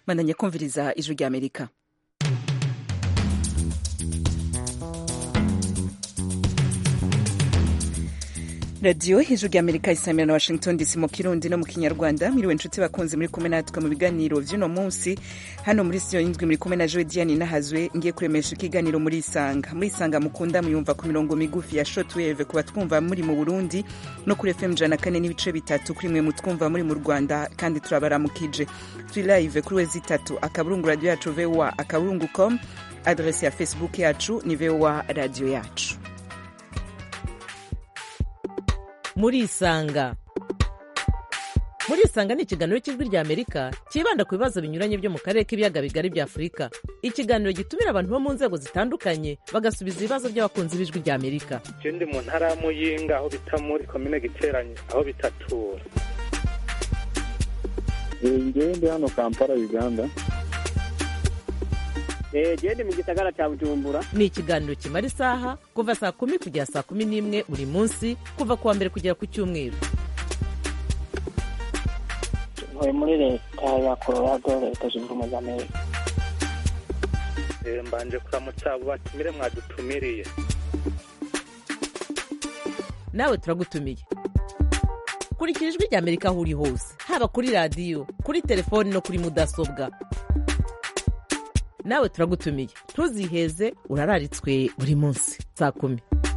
bandanya kumviriza ijwi rya amerika radiyo ijwi rya amerika isamira na washington dc mu kirundi no mu kinyarwanda mwiriwe inshuti bakunze muri kumwe natwe mu biganiro vy'uno munsi hano muri studio y'indwi muri kumwe na joe diane nahazwe ngiye kuremesha ikiganiro muri isanga muri isanga mukunda muyumva ku mirongo migufi ya shortwave ku batwumva muri mu burundi no kuri fm ijana kane n'ibice bitatu kuri mwe mutwumva muri mu rwanda kandi turabaramukije turi live kuri wezi itatu akaburungu radio yacu voa akaburungu com adresi ya facebook yacu ni voa radio yacu murisanga murisanga ni ikiganiro cy'ijwi rya amerika cyibanda ku bibazo binyuranye byo mu karere k'ibiyaga bigari bya afurika ikiganiro gitumira abantu bo mu nzego zitandukanye bagasubiza ibibazo by'abakunzi b'ijwi rya amerika ndi mu ntara ya muyinga aho bita muri komine giteranye aho bitatura ngewe ndi hano kampala uganda gende mu gisagara cya bujumbura ni ikiganiro kimara isaha kuva saa kumi kugera saa kumi n'imwe buri munsi kuva ku wa mbere kugera ku cyumweru ntuye muri leta ya colorado leta zunze ubumwe za amerika mbanje kuramutsa abo batumire mwadutumiriye nawe turagutumiye kurikira ijwi rya amerika aho uri hose haba kuri radiyo kuri telefoni no kuri mudasobwa nawe turagutumiye ntuziheze urararitswe buri munsi saa kumi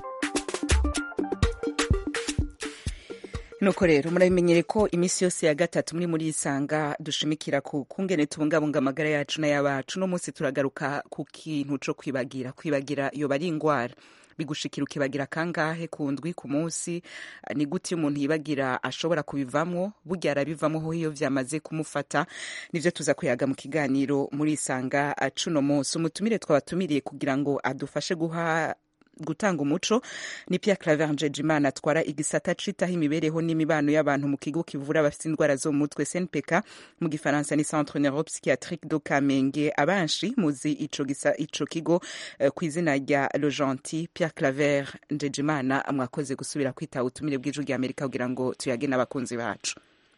nuko rero murabimenyere ko iminsi yose ya gatatu muri muri isanga dushimikira ku kungene tubungabunga amagara yacu n'ay'abacu no munsi turagaruka ku kintu co kwibagira kwibagira yoba ari ingwara bigushikira ukibagira kangahe ku ndwi ku munsi ni gute iyo umuntu yibagira ashobora kubivamwo burya arabivamo ho iyo vyamaze kumufata nivyo tuza kuyaga mu kiganiro muri isanga cuno munsi umutumire twabatumiriye kugira ngo adufashe guha gutanga umuco ni Pierre Claver Njejimana atwara igisata citaho imibereho n'imibano y'abantu mu kigo kivura abafite indwara zo mu mutwe CNPK mu gifaransa ni Centre Neuropsychiatrique do Kamenge abanshi muzi ico gisa ico kigo uh, ku izina rya Le Gentil Pierre Claver Njejimana mwakoze gusubira kwita utumire bw'ijwi rya Amerika kugira ngo tuyage n'abakunzi bacu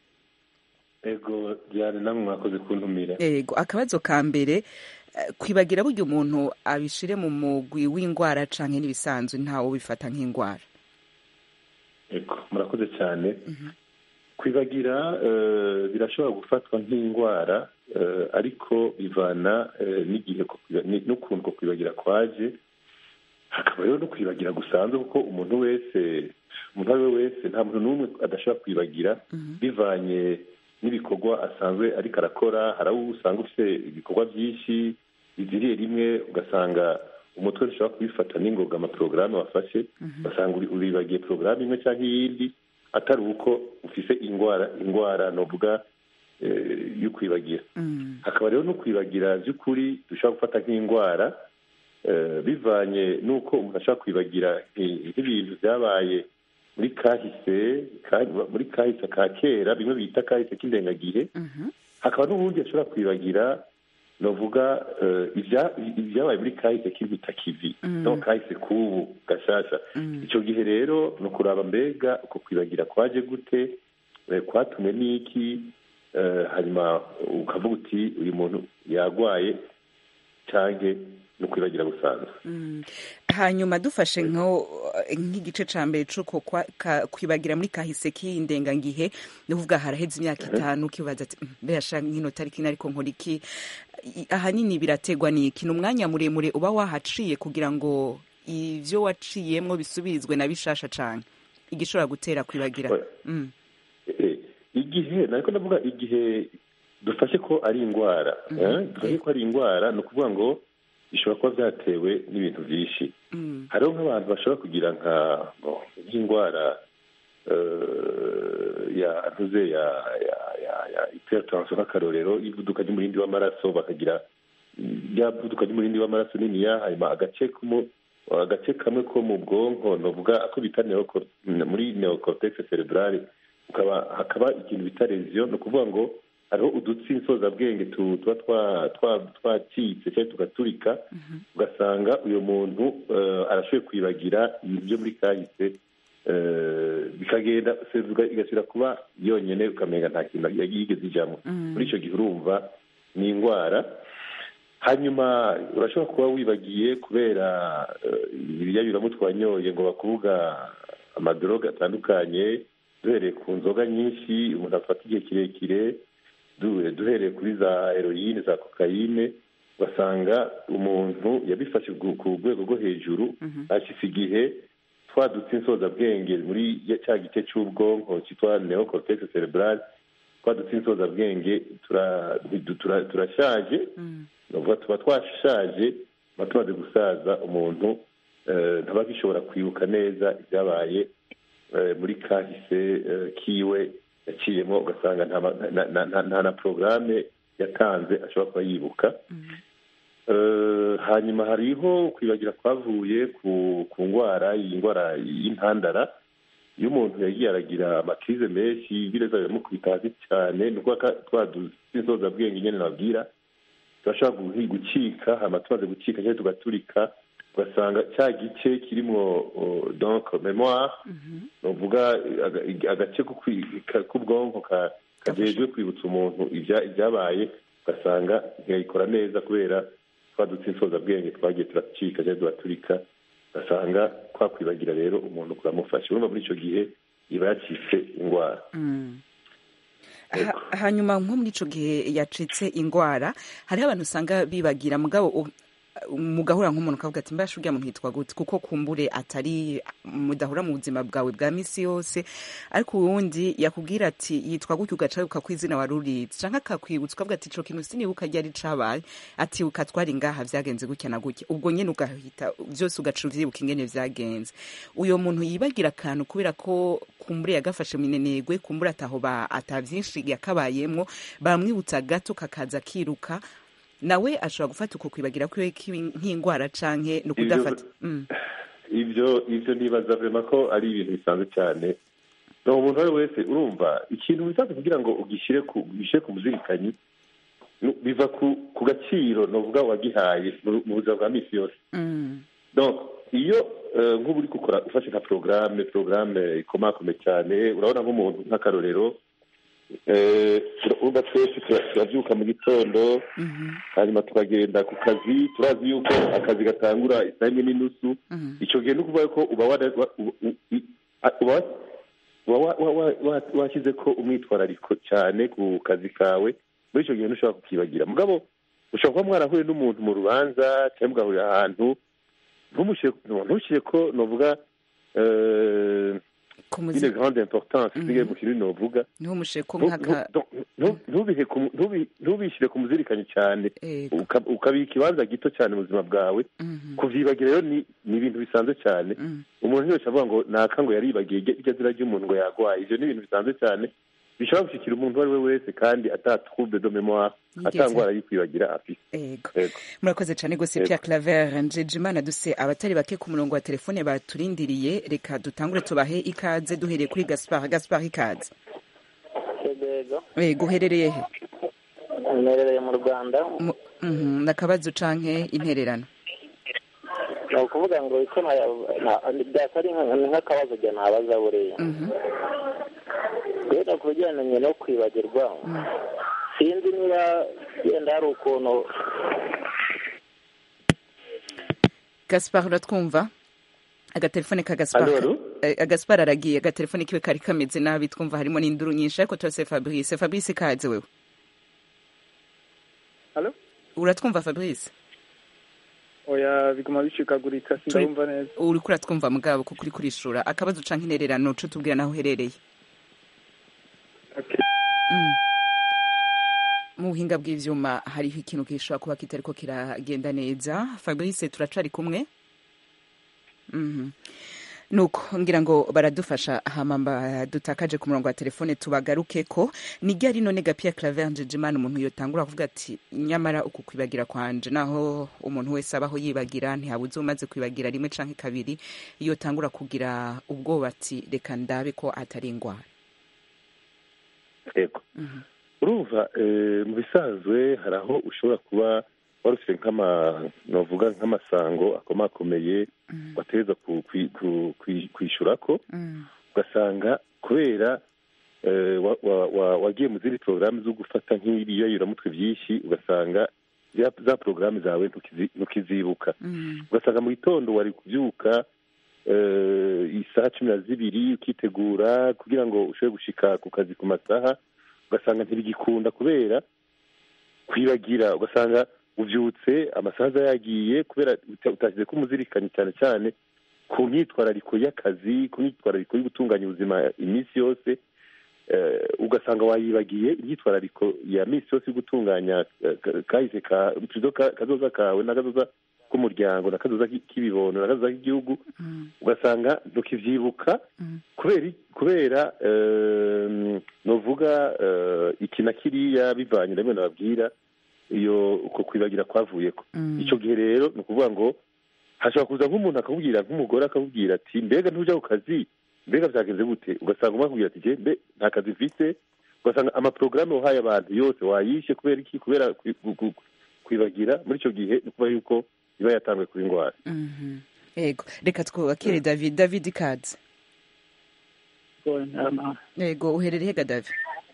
ego byari namwe mwakoze kuntumira ego akabazo ka mbere kwibagira burya umuntu abishire mu mugwi w'indwara canke n'ibisanzwe ntawe bifata nk'indwara ego murakoze cyane kwibagira birashobora gufatwa nk'indwara ariko bivana n'igihe n'ukuntu ko kwibagira kwaje hakaba rero no kwibagira gusanzwe kuko umuntu wese umuntu uwo ari we wese nta muntu n'umwe adashobora kwibagira bivanye n'ibikorwa asanzwe ariko arakora hari abo usanga ufite ibikorwa byinshi biziriye rimwe ugasanga umutwe ushobora kubifata n'ingoga amaporogaramu wafashe ugasanga uribagiye porogaramu imwe cyangwa iyindi atari uko ufise indwara indwara novuga yo kwibagira hakaba rero no kwibagira by'ukuri dushobora gufata nk'indwara bivanye n'uko umuntu ashobora kwibagira nk'ibintu byabaye muri kahise muri kahise ka kera bimwe bita kahise k'indengagihe hakaba n'ubundi ashobora kwibagira novuga ibyabaye muri kahise k'impitakivi no kahise k'ubu gashasha icyo gihe rero ni ukuraba mbega uko kwibagira kwaje gute kwatumwe n'iki hanyuma ukavuga uti uyu muntu yagwaye cyangwa ni ukwibagira gusanzwe hanyuma dufashe nk'igice cya mbere cy'uko kwibagira muri kahise k'indengangihe ni ukuvuga haraheze imyaka itanu ukibaza ati mbese nk'ino tariki ariko nkora iki ahanini birategwa n'iki ni umwanya muremure uba wahaciye kugira ngo ibyo waciyemo bisubirizwe na bishasha cyane igishobora gutera kwibagira igihe ntabwo ndavuga igihe dufashe ko ari indwara dufashe ko ari indwara ni ukuvuga ngo bishobora kuba byatewe n'ibintu byinshi hariho nk'abantu bashobora kugira nk'indwara ya ntuze ya ya iperatansiyo nk'akarorero ivuduka ry'umurindi w'amaraso bakagira ya vuduka ry'umurindi w'amaraso niniya hanyuma agace agace kamwe ko mu bwonko novuga ako bita muri neocortex cerebrale hakaba ikintu bita leziyo ni ukuvuga ngo hariho udutsi nsozabwenge tuba twacitse cyangwa tugaturika ugasanga uyu muntu arashoboye kwibagira ibintu byo muri kahise bikagenda igasubira kuba yonyine ukamenya nta kintu yigeze ijyamo muri icyo gihe urumva ni indwara hanyuma urashobora kuba wibagiye kubera ibiyayuramo twanyoye ngo bakuvuga amadoroga atandukanye duhereye ku nzoga nyinshi umuntu afata igihe kirekire duhereye kuri za heroyine za kokayine ugasanga umuntu yabifashe ku rwego rwo hejuru hashize igihe twadutse insozabwenge muri cya gice cy'ubwonko cyitwa neocortex cerebral twadutse insozabwenge turashaje tuba twashaje tuba tumaze gusaza umuntu ntaba agishobora kwibuka neza ibyabaye muri kahise kiwe yaciyemo ugasanga nta na porogaramu yatanze ashobora kuba yibuka hanyuma hariho kwibagira kwavuye ku ndwara iyi ndwara y'intandara iyo umuntu yagiye aragira amakirize menshi ibireza biramukubita hasi cyane ni ukuvuga twaduze insozabwenge nyine nabwira turashobora gucika hanyuma tumaze gucika cyangwa tugaturika ugasanga cya gice kirimo donc memoire ni ukuvuga agace k'ubwonko kagejwe kwibutsa umuntu ibyabaye ugasanga ntiyayikora neza kubera twadutse insozabwenge twagiye turacika cyangwa turaturika ugasanga twakwibagira rero umuntu kuramufasha urumva muri icyo gihe iba yacitse indwara hanyuma nko muri icyo gihe yacitse indwara hariho abantu usanga bibagira mugabo mugahura nk'umuntu ukavuga ati mbasha uriya muntu yitwa gute kuko kumbure atari mudahura mu buzima bwawe bwa minsi yose ariko uwundi yakubwira ati yitwa gutya ugaca wibuka ko izina wari uritse cyangwa akakwibutsa ukavuga ati ico kintu sinibuka ryari cabaye ati ukatwara ingaha vyagenze gutya na gutya ubwo nyene ugahita vyose ugaca uvyibuka ingene vyagenze uyo muntu yibagira akantu kubera ko kumbure yagafashe minenegwe kumbure ataho ata vyinshi yakabayemwo bamwibutsa gato kakaza kiruka nawe ashobora gufata uko kwibagira kwiwe nk'indwara canke ni ukudafata ibyo ibyo nibaza vema ko ari ibintu bisanzwe cyane ni umuntu uwo ari wese urumva ikintu bisanzwe kugira ngo ugishyire ku muzirikanyi biva ku gaciro ni uvuga wagihaye mu buzima bwa minsi yose iyo nk'ubu uri gukora ufashe nka porogaramu porogaramu ikomakome cyane urabona nk'umuntu nk'akarorero urumva twese turabyuka mu gitondo hanyuma tukagenda ku kazi turazi yuko akazi gatangura isaha imwe n'inusu icyo gihe ni ukuvuga ko uba washyize ko umwitwarariko cyane ku kazi kawe muri icyo gihe ntushobora kukibagira mugabo ushobora kuba mwarahuye n'umuntu mu rubanza cyangwa mugahurira ahantu ntushyire ko nuvuga une grande importance sigaye mu kintu novuga ntubishyire ku muzirikanyi cyane ukabika ikibanza gito cyane mu buzima bwawe kuvyibagira rero ni ibintu bisanzwe cyane umuntu ntiyose avuga ngo naka ngo yaribagiye iryo zina ry'umuntu ngo yagwaye ivyo ni ibintu bisanzwe cyane bishobora gushikira umuntu uwo ari we wese kandi ata trouble de mémoire ata ngwara y'ikwibagira afise murakoze cyane gose Pierre Claver Njejimana duse abatari bake ku murongo wa telefone baturindiriye reka dutangure tubahe ikaze duhereye kuri Gaspard Gaspard ikaze yego uherereye he mperereye mu Rwanda nakabazo canke intererano ni ukuvuga ngo iko byasa ari nk'akabazo jya ntabaza buriya rero ku bijyanye no kwibagirwa sinzi niba yenda hari ukuntu gaspar uratwumva agatelefone ka gaspar agaspar aragiye agatelefone kiwe kari kameze nabi twumva harimo n'induru nyinshi ariko turase fabrice fabrice ikaze wewe uratwumva fabrice oya biguma bicikaguritse sindumva neza uriko uratwumva mugabo kuko uri kurishura akabazo canke intererano co tubwira naho uherereye mu buhinga bw'ivyuma hariho ikintu gishobora kuba kitariko kiragenda neza fabrice turacari kumwe nuko ngira ngo baradufasha hama dutakaje ku murongo wa telefone tubagaruke ko ni ryari none gapia claver njejimana umuntu yotangura kuvuga ati nyamara uku kwibagira kwanje naho umuntu wese abaho yibagira ntihabuze umaze kwibagira rimwe canke kabiri yotangura kugira ubwoba ati reka ndabe ko atari ingwara yego urumva mu bisanzwe hari aho ushobora kuba wari ufite novuga nk'amasango akomakomeye wategereza kwishyura ko ugasanga kubera eh, wa- wa- wa- wagiye mu zindi porogaramu zo gufata nk'ibiyayuramutwe byinshi ugasanga ya- za porogaramu zawe ntukizi- ntukizibuka ugasanga mu gitondo wari kubyuka eh, isaha cumi na zibiri ukitegura kugira ngo ushobore gushika ku kazi ku masaha ugasanga ntibigikunda kubera kwibagira ugasanga ubyutse amasaha aza yagiye kubera uta- utashyize ko umuzirikanye cyane cyane ku myitwarariko y'akazi ku myitwarariko yo gutunganya ubuzima iminsi yose eh, ugasanga wayibagiye imyitwarariko ya minsi yose yo gutunganya eh, ka- kahise ka tuzo ka- kazoza kawe n'akazoza k'umuryango n'akazoza k'ibibono n'akazoza k'igihugu ugasanga ntukivyibuka kubera i- kubera eh, novuga eh, iki na kiriya bivanye na bimwe nababwira iyo uko kwibagira kwavuyeko icyo gihe rero ni ukuvuga ngo hashobora kuza nk'umuntu akakubwira nk'umugore akakubwira ati mbega ntujya ku kazi mbega byagenze gute ugasanga umwe akubwira ati "Je, mbe nta kazi mfite ugasanga amaporogaramu wahaye abantu yose wayishe kubera iki kubera kwi- gu- gu- kwibagira muri icyo gihe ni ukuvuga yuko iba yatanzwe kuba indwara Mhm. yego reka twubakire david david kads yego uherereye hega david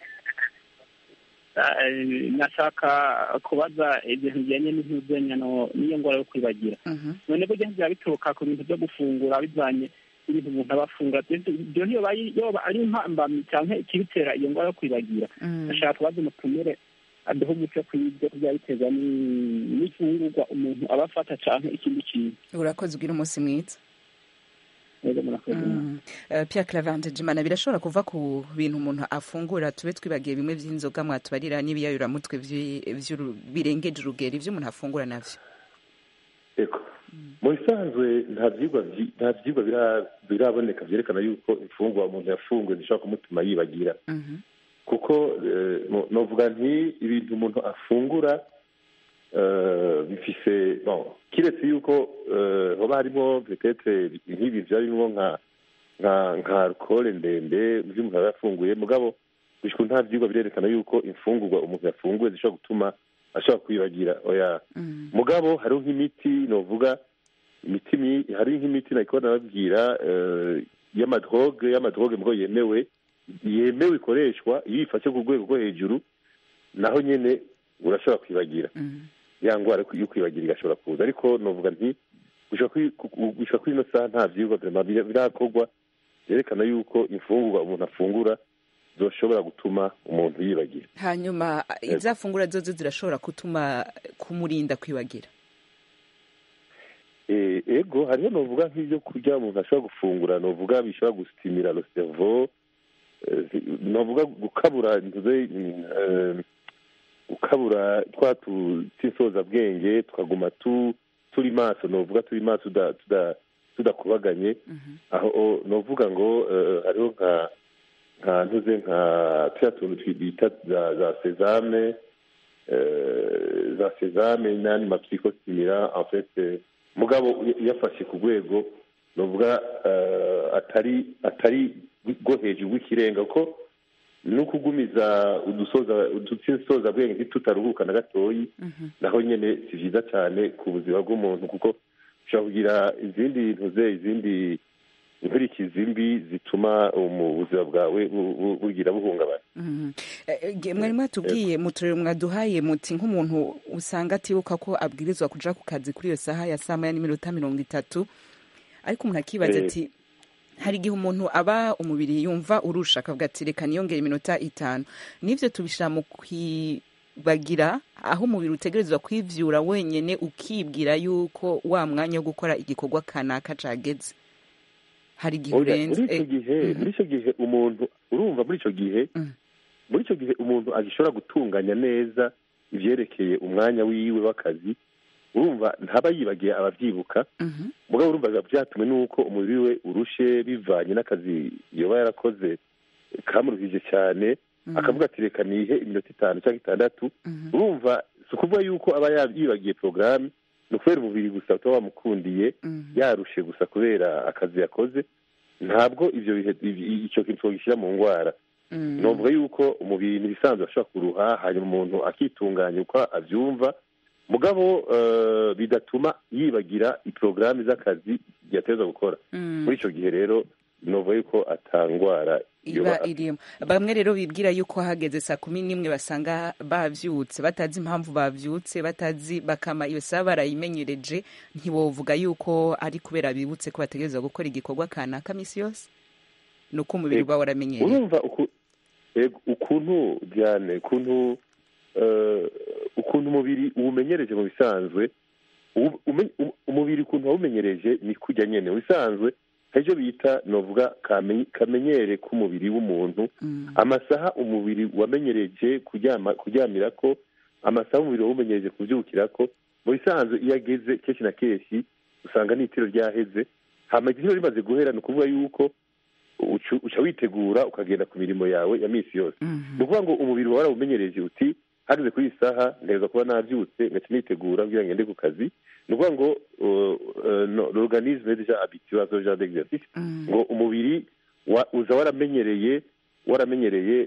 nashaka kubaza ibintu bijyanye n'impuzanyano n'iyo ndwara yo kwibagira none burya byaba bituruka ku bintu byo gufungura bivanye n'ibintu umuntu aba afungura ibyo niyo yoba ari impambamyi cyangwa ikibitera iyo ndwara yo kwibagira nashaka kubaza umutumire aduha umuco ku ibyo byaba biterwa n'ifungurwa umuntu aba afata cyangwa ikindi kintu urakoze ugira umunsi mwiza rero murakoze Uh, Pierre Clavante Jimana birashobora kuva ku bintu umuntu afungura tube twibagiye bimwe by'inzoga mwatubarira n'ibiyayuramutwe vyi- vy'uru- birengeje urugero ivyo umuntu afungura navyo eko mu bisanzwe nta byigwa byi- nta byigwa bira- biraboneka byerekana yuko imfungwa umuntu yafunguye zishobora kumutuma yibagira kuko eh, no- novuga nti ibintu umuntu afungura eh, bifise bon kiretse yuko eh, hoba harimo petetre nk'ibi byarimo nka nka nka alcohol ndende mu byo umuntu aba yafunguye mugabo gushika nta byigwa birerekana yuko imfungurwa umuntu yafunguye zishobora gutuma ashobora kwibagira oya mugabo hariho nk'imiti novuga imiti mi- hari nk'imiti nako nababwira eh, y'amadroge y'amadroge mugabo yemewe yemewe ikoreshwa iyo uyifashe ku rwego rwo hejuru naho nyene urashobora kwibagira ya ndwara yo kwibagira igashobora kuza ariko novuga nti gushika kuri ku- gushika kuri ino saha nta vyigwa vraiment bira- birakorwa byerekana yuko imfungurwa umuntu afungura zoshobora gutuma umuntu yibagira hanyuma ivyo afungura zozo zirashobora gutuma kumurinda kwibagira Eh, ego hariho novuga nk'ibyo kurya umuntu ashobora gufungura novuga bishobora gusitimira le cerveau eh, novuga gukabura ntuze eh, gukabura twa tunsozabwenge tukaguma tu turi maso novuga turi maso tuda- tuda- tudakubaganye aho o- novuga ngo eh, hariho nka nka ntuze nka turiya tuntu twi- bita za za sezame eh, za sezame n'andi mapsikosimira en fait eh, mugabo yafashe ku rwego novuga eh, atari atari rwo hejuru rw'ikirenga kuko no kugumiza udusoza udusoza bwenge ntitutaruhuka na gatoyi naho nyene si vyiza cyane ku buzima bw'umuntu kuko ushobora kugira izindi ntuze izindi inkurikizi mbi zituma mu buzima bwawe bu- bu- bugira buhungabana Mhm. Eh, eh, mwari mwatubwiye mu turere mwaduhaye muti nk'umuntu usanga atibuka ko abwirizwa kuja ku kazi kuri iyo saha ya saa moya n'iminota mirongo itatu ariko umuntu akibaza Eh. ati hari igihe umuntu aba umubiri yumva urusha akavuga ati reka niyongere iminota itanu n'ivyo tubishira mu kwibagira aho umubiri utegerezwa kwivyura wenyene ukibwira yuko wa mwanya wo gukora igikorwa kanaka cageze hari igihe Oya, urenze muri icyo eh, gihe muri icyo gihe umuntu urumva muri icyo gihe muri icyo gihe umuntu agishobora gutunganya neza ivyerekeye umwanya wiwe w'akazi urumva ntaba yibagiye abavyibuka mugabo urumva biba vyatumwe n'uko umubiri we urushe bivanye n'akazi yoba yarakoze kamuruhije cyane akavuga ati reka nihe iminota itanu cyangwa itandatu urumva si ukuvuga yuko aba ya- yibagiye porogaramu ni ukubera umubiri gusa utaba wamukundiye yarushe gusa kubera akazi yakoze ntabwo ivyo bihe ibi- ico kintu twogishyira mu ngwara novuga yuko umubiri n'ibisanzwe ashobora kuruha hanyuma umuntu akitunganya uko avyumva mugabo eh, bidatuma yibagira iporogaramu z'akazi yateza gukora muri icyo gihe rero novuga yuko atangwara iba irimo bamwe rero bibwira yuko hageze saa kumi n'imwe basanga bavyutse batazi impamvu bavyutse batazi bakama iyo saha barayimenyereje ntiwovuga yuko ari kubera bibutse ko bategerezwa gukora igikorwa kanaka misi yose ni uko umubiri uba waramenyereye urumva ukuntu byane ukuntu ukuntu umubiri uwumenyereje mu bisanzwe umubiri ukuntu wawumenyereje ni kujya nyine mu bisanzwe ejo bita novuga kamenyere k'umubiri w'umuntu amasaha umubiri wamenyereje kuryamira ko amasaha umubiri wawumenyereje kubyukira ko mu bisanzwe iyo ageze kenshi na kenshi usanga n'itiro ryaheze hama igitiro rimaze guhera ni ukuvuga yuko uca witegura ukagenda ku mirimo yawe ya minsi yose ni ukuvuga ngo umubiri wawe warawumenyereje uti hageze kuri iyi saha neza kuba nabyutse ngaca nitegura kugira ngo ngende ku kazi ni ukuvuga ngo l'organisme deja habitué à ce genre d'exercice ngo umubiri uza waramenyereye waramenyereye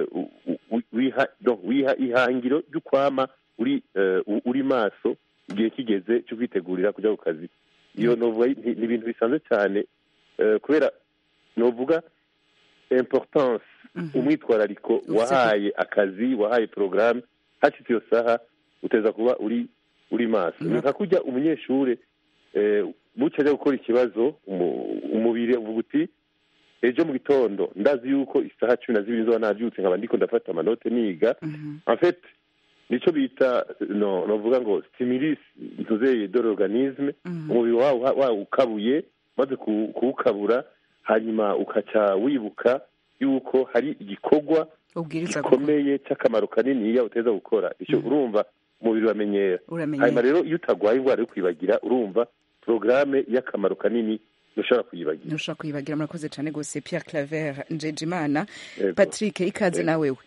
wiha ihangiro ry'ukwama uri uri maso igihe kigeze cyo kwitegurira kujya ku kazi iyo novuga ni ibintu bisanzwe cyane kubera novuga importance umwitwarariko wahaye akazi wahaye porogaramu hashyitse iyo saha uteza kuba uri uri maso ni nka kujya umunyeshuri bucya ajya gukora ikibazo umubiri uvuga uti ejo mu gitondo ndazi yuko isaha cumi na zibiri zoba nabyutse nkaba ndiko ndafata amanote niga afete nicyo bita no novuga ngo stimulus ntuzeye dore organisme umubiri wawe ukabuye maze kuwukabura hanyuma ukaca wibuka yuko hari igikorwa gikomeye cy'akamaro kanini iyo uteza gukora icyo urumva umubiri uramenyera hanyuma rero iyo utagwaye indwara yo kwibagira urumva porogaramu y'akamaro kanini ntushobora kuyibagira ntushobora kuyibagira murakoze cyane rwose Pierre Claver Njejimana Patrick ikaze nawe we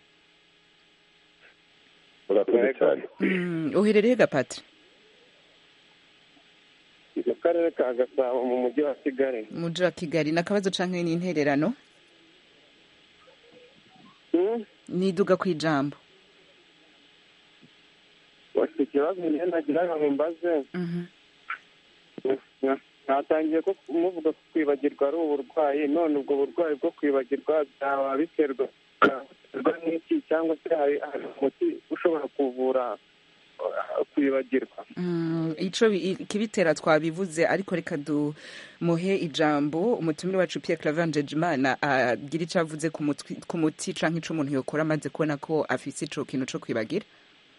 urakoze cyane uherereye gapatri mu karere ka gasabo mu mujyi wa kigali mu mujyi wa kigali ni akabazo cyangwa ni intererano niduga ku ijambo bafite ikibazo njye nagira ngo mbaze natangiye ko muvuga ko kwibagirwa ari uburwayi none ubwo burwayi bwo kwibagirwa byaba biterwa n'iki cyangwa se hari umuti ushobora kuvura kwibagirwa icyo ikibitera twabivuze ariko reka dumuhe ijambo umutumire wacu Pierre Claver Njejimana agira icyo avuze ku muti cyangwa icyo umuntu yakora amaze kubona ko afite icyo kintu cyo kwibagira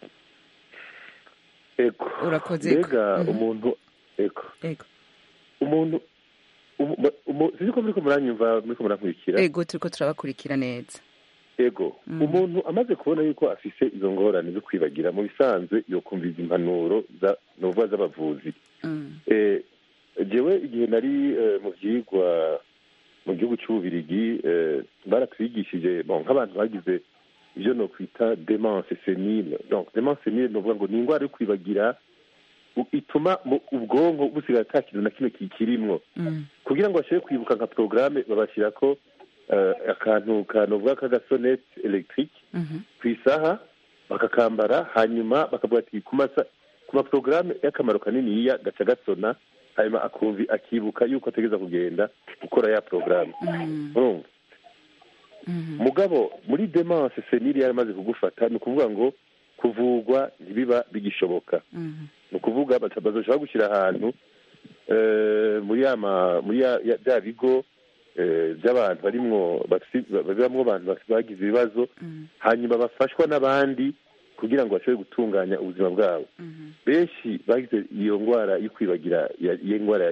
urakoze mbega umuntu ego umuntu sinzi ko muri ko muranyumva muri ko murankurikira ego turi ko turabakurikira neza ego umuntu amaze kubona yuko afise izo ngorane zo kwibagira mu bisanzwe yokumviza impanuro novuga z'abavuzi jewe igihe nari mu byigwa mu gihugu cy'ububirigi baratwigishije nk'abantu bagize ibyo no kwita demence senile donc demence senile novuga ngo ni indwara yo kwibagira ituma ubwonko busigaye ata kintu na kimwe kikirimwo kugira ngo bashobore kwibuka nka porogaramu babashyira ko akantu kanovuga k'agasonete elegitike ku isaha bakakambara hanyuma bakavuga ati ku maporogaramu y'akamaro kaniniya gaca gasona hanyuma akumvi akibuka yuko ategereza kugenda gukora ya porogaramu urumva mugabo muri demanse seniri yaramaze kugufata ni ukuvuga ngo kuvugwa ntibiba bigishoboka ni ukuvuga bazoshobora gushyira ahantu muri muri bya bigo by'abantu barimwo babamo abantu bagize ibibazo hanyuma bafashwa n'abandi kugira ngo bashobore gutunganya ubuzima bwabo benshi bagize iyo ndwara yo kwibagira iyo ndwara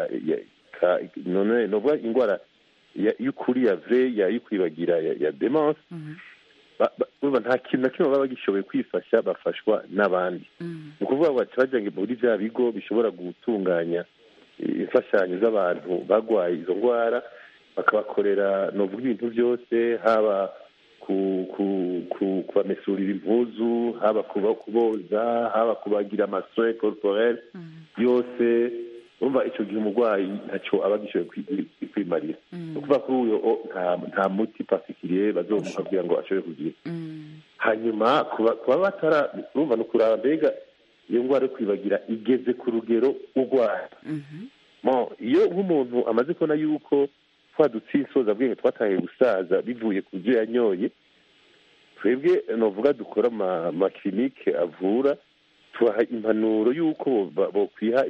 none novuga indwara y'ukuri ya ve yo kwibagira ya demanse nta kintu na kimwe baba bagishoboye kwifasha bafashwa n'abandi ni ukuvuga ngo bajya muri bya bigo bishobora gutunganya imfashanyo z'abantu barwaye izo ndwara bakabakorera novuga ibintu byose haba kubamesurira impuzu haba kuboza haba kubagira amasoe corporel yose urumva icyo gihe umurwayi ntacyo aba agishoboye kwimarira ni ukuvuga kuri uyu nta muti pasikiriye bazomuha kugira ngo ashobore kugira hanyuma kuba batara urumva ni ukuraba mbega iyo ndwara yo kwibagira igeze ku rugero urwaye iyo nk'umuntu amaze kubona yuko twa dutsinsoza bwenge twataye gusaza bivuye ku byo yanyoye twebwe novuga dukora amakirinike avura tubaha impanuro y'uko bokwiha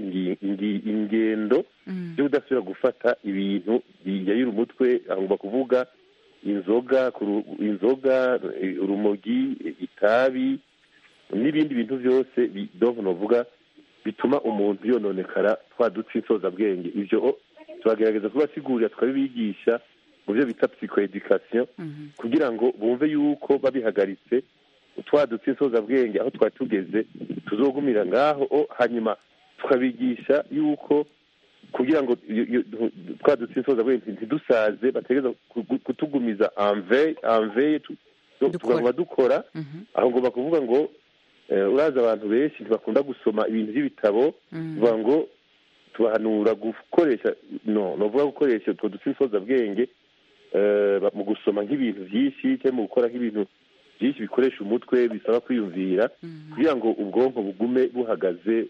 ingendo yo kudasubira gufata ibintu biyayira umutwe agomba kuvuga inzoga inzoga urumogi itabi n'ibindi bintu byose donko novuga bituma umuntu yononekara twa dutsinsoza bwenge ibyo turagerageza kubasigurira tukabibigisha mu byo bita psychoeducation kugira ngo bumve yuko babihagaritse twa dutsinsoza bwenge aho twari tugeze tuzogumira ngaho hanyuma tukabigisha yuko kugira ngo twa dutsinsoza bwenge ntidusaze bategereza kutugumiza anveye tugomba dukora aho ngomba kuvuga ngo uraza abantu benshi ntibakunda gusoma ibintu by'ibitabo bivuga ngo tubahanura gukoresha no novuga gukoresha utwo dutsinsoza bwenge mu gusoma nk'ibintu byinshi cyangwa mu gukora nk'ibintu byinshi bikoresha umutwe bisaba kwiyumvira kugira ngo ubwonko bugume buhagaze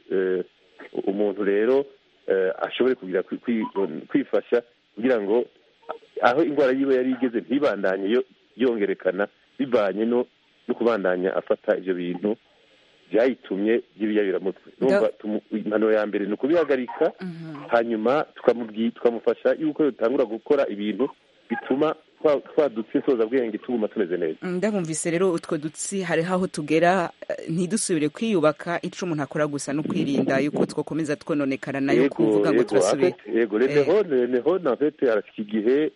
umuntu rero ashobore kugira kwifasha kugira ngo aho indwara yiwe yari igeze ntibandanye yongerekana bivanye no kubandanya afata ibyo bintu byayitumye by'ibiyabiramutwe impanuro ya mbere ni ukubihagarika hanyuma tukamufasha yuko dutangura gukora ibintu bituma twa dutsi bwenge tuguma tumeze neza ndabumvise rero utwo dutsi hariho aho tugera ntidusubire kwiyubaka icyo umuntu akora gusa no kwirinda yuko twakomeza twononekara nayo kuvuga ngo turasubire yego reneho na fete harashyika igihe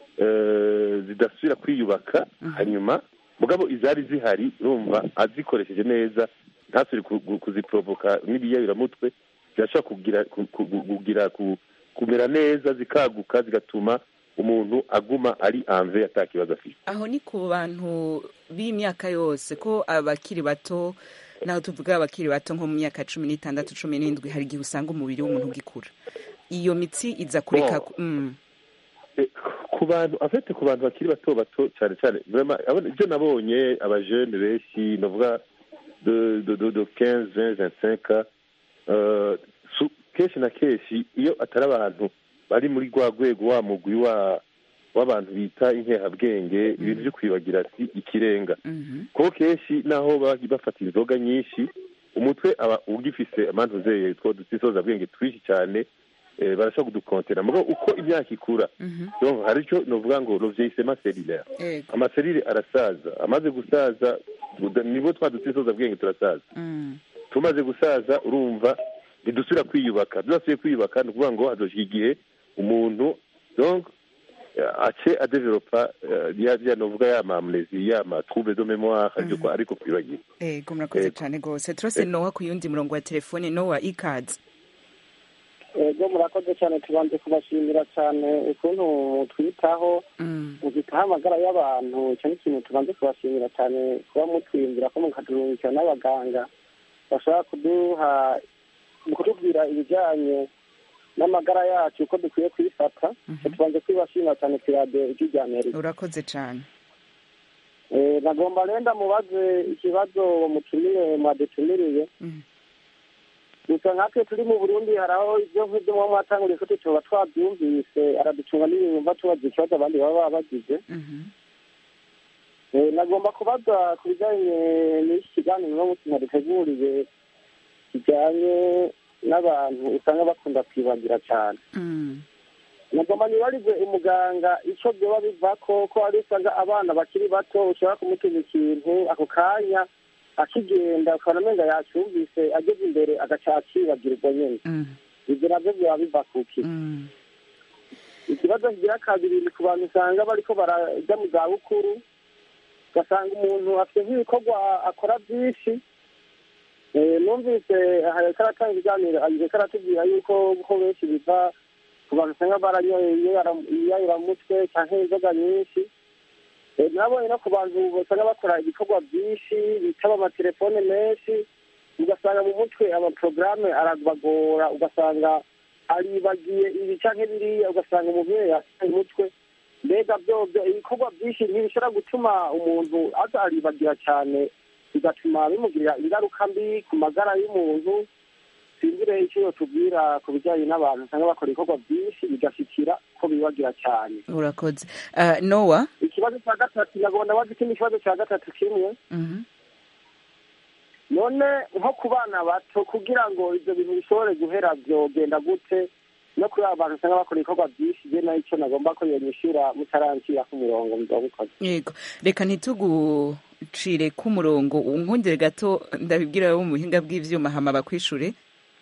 zidasubira kwiyubaka hanyuma mugabo izari zihari urumva azikoresheje neza ntasubire kuziporovoka n'ibiyabiramutwe zirashobora kugira kumera neza zikaguka zigatuma umuntu aguma ari anve atakibazo afite aho ni ku bantu b'imyaka yose ko abakiri bato naho tuvuga abakiri bato nko mu myaka cumi n'itandatu cumi n'indwi hari igihe usanga umubiri w'umuntu ugikura iyo mitsi iza kureka ku bantu afite ku bantu bakiri bato bato cyane cyane ibyo nabonye abajene benshi navuga de de de kenze vingt kenshi na kenshi iyo atari abantu bari muri rwa rwego wa mugwi w'abantu bita inkehabwenge ibintu byo kwibagira ati ikirenga kuko kenshi naho bafata inzoga nyinshi umutwe aba ugifise amantu zeye two dusisoza bwenge twinshi cyane barashobora kudukontera mugo uko imyaka ikura hari icyo novuga ngo rovyisema selulaire amaselire arasaza amaze gusaza nibo twa dusisoza bwenge turasaza tumaze gusaza urumva ntidusubira kwiyubaka tudasubiye kwiyubaka ni ukuvuga ngo hazoshika igihe umuntu donc ace adevelopa ya novuga ya mamnesi ya matrouble de mémoire ariko ariko kwibagira ego murakoze cyane rwose turase nowa ku yundi murongo wa telefone nowa ikads ego murakoze cyane tubanze kubashimira cyane ukuntu twitaho muzitaho amagara y'abantu icyo ni ikintu tubanze kubashimira cyane kuba mutwiyumvira ko mukadurungikira n'abaganga bashobora kuduha kutubwira ibijyanye n'amagara yacu uko dukwiye kuyifata tubanze kwibashimira cyane ku iradiyo rya amerika urakoze cyane nagomba renda mubaze ikibazo mutumire mwadutumiriye gusa nkatwe turi mu burundi hari aho ibyo nk'ibyo muba mwatanguriye ko tuba twabyumvise araducunga n'ibintu tubaza ikibazo abandi baba bagize nagomba kubaza ku bijyanye n'iki kiganiro uno munsi mwaduteguriye kijyanye n'abantu usanga bakunda kwibagira cyane nagomba nibarize umuganga icyo byoba biva ko ko hari usanga abana bakiri bato ushobora kumutuma ikintu ako kanya akigenda ukabona amenyo yacyumvise ageze imbere agaca akibagirwa nyine ibyo nabyo byaba biva kuki ikibazo kigira kabiri ni ku bantu usanga bariko barajya mu zabukuru ugasanga umuntu afite nk'ibikorwa akora byinshi numvise hareka aratanga ibiganiro ariko aratubwira yuko ko benshi biva ku bantu usanga baranyoye iyayuramutwe cyangwa inzoga nyinshi nabonye no ku bantu basanga bakora ibikorwa byinshi bitaba amatelefone menshi ugasanga mu mutwe amaporogaramu arabagora ugasanga aribagiye ibi cyangwa biriya ugasanga umuntu yasigaye umutwe mbega byobyo ibikorwa byinshi ntibishobora gutuma umuntu aza aribagira cyane bigatuma bimugirira ingaruka mbi ku magara y'umuntu sinzire icyo tubwira ku bijyanye n'abantu usanga bakora ibikorwa byinshi bigashikira ko bibagira cyane urakoze uh, nowa ikibazo cya gatatu nagomba wazi ikindi kibazo cya gatatu kimwe Mhm. none nko ku bana bato kugira ngo ibyo bintu bishobore guhera byogenda gute no kuri aba bantu usanga bakora ibikorwa byinshi je nayo icyo nagomba ko yonyishura mutaranshyira ku murongo muzabikoze yego reka ntitugucire k'umurongo unkundire gato ndabibwira abo mu buhinga bw'ivyuma hama bakwishure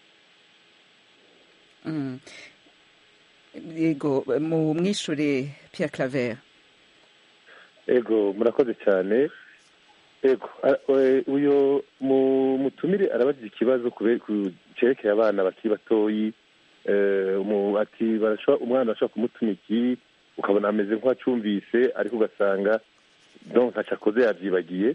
Mm. yego mu mwishure Pierre Claver ego murakoze cyane ego a- e, uyo mu- mutumire arabajije ikibazo kube- ku cerekeye abana bakiri batoyi eh, mu- ati barashobora- umwana arashobora kumutuma iki ukabona ameze nk'uwacumvise ariko ugasanga donc ntaco akoze yavyibagiye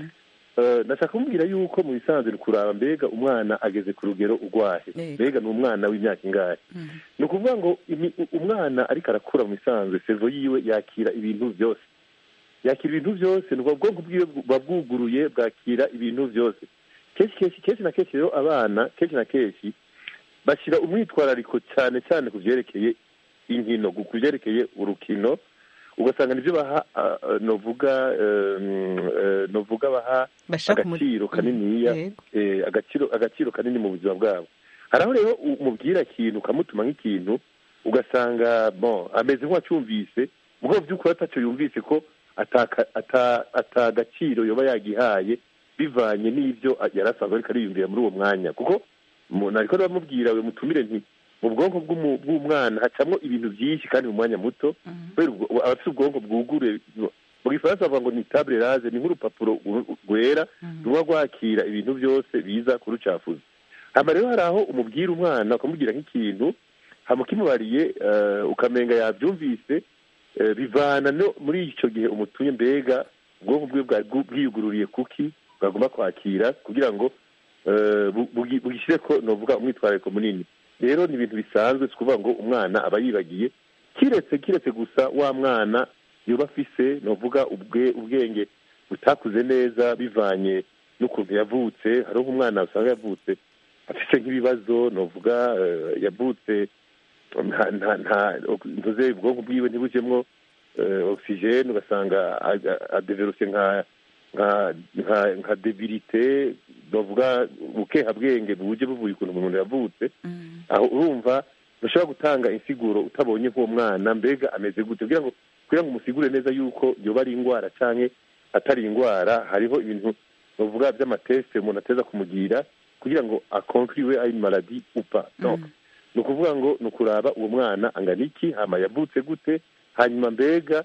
Eh, ndashaka kumubwira yuko mu bisanzwe ni kuraba mbega umwana ageze ku rugero urwahe Yego. mbega ni umwana w'imyaka ingahe ni ukuvuga ngo imi- umwana ariko arakura mu bisanzwe sevo yiwe yakira ibintu byose yakira ibintu byose ni ubwo bwonko bwiwe buba bwuguruye bwakira ibintu byose kenshi kenshi kenshi na kenshi rero abana kenshi na kenshi bashyira umwitwarariko cyane cyane ku byerekeye inkino ku byerekeye urukino ugasanga nibyo baha ah, ah, novuga eh, mm, eh, novuga baha Bashaka umu- agaciro kaniniya Yego. eh, agaciro agaciro kanini mu buzima bwabo hari aho rero umubwira ikintu ukamutuma nk'ikintu ugasanga bon ameze nk'uwacyumvise mu rwego by'ukuri atacyo yumvise ko ataka- ata- atagaciro yoba yagihaye bivanye n'ibyo yari asanzwe ariko ariyumvira muri uwo mwanya kuko umuntu ariko bamubwira we mutumire nti mu bwonko bw'umu- bw'umwana hacamo ibintu byinshi kandi mu mwanya muto kubera ubwo- aba afite ubwonko bwugure mu gifaransa bavuga ngo ni table rase ni nk'urupapuro ru- rwera ruba rwakira ibintu byose biza kurucafuza hama rero hari aho umubwira umwana ukamubwira nk'ikintu hama ukimubariye eh, ukamenga yabyumvise eh, bivana no muri icyo gihe umutumye mbega ubwonko bwe bwari bwu- bwiyugururiye kuki bwagomba kwakira kugira ngo eh, bu- bugi- bugishyire ko novuga umwitwarariko munini rero ni ibintu bisanzwe si ukuvuga ngo umwana aba yibagiye kiretse kiretse gusa wa mwana yoba afise novuga ubwe ubwenge butakuze neza bivanye n'ukuntu yavutse hariho nk'umwana usanga yavutse afite nk'ibibazo novuga eh, yavutse nta nta nta ntuze ubwonko bwiwe ntibujemwo eh, oxygene ugasanga adeverose nka nka nka nka debilite novuga bukehabwenge buje buvuye ukuntu umuntu yavutse aho urumva ntushobora gutanga insiguro utabonye nk'uwo mwana mbega ameze gute kugira ngo kugira ngo umusigure neza yuko yoba ari indwara canke atari indwara hariho ibintu bavuga by'amateste umuntu ateza kumugira kugira ngo akonkuriwe ari maladi upa donc ni ukuvuga ngo ni ukuraba uwo mwana angana iki hama yavutse gute hanyuma mbega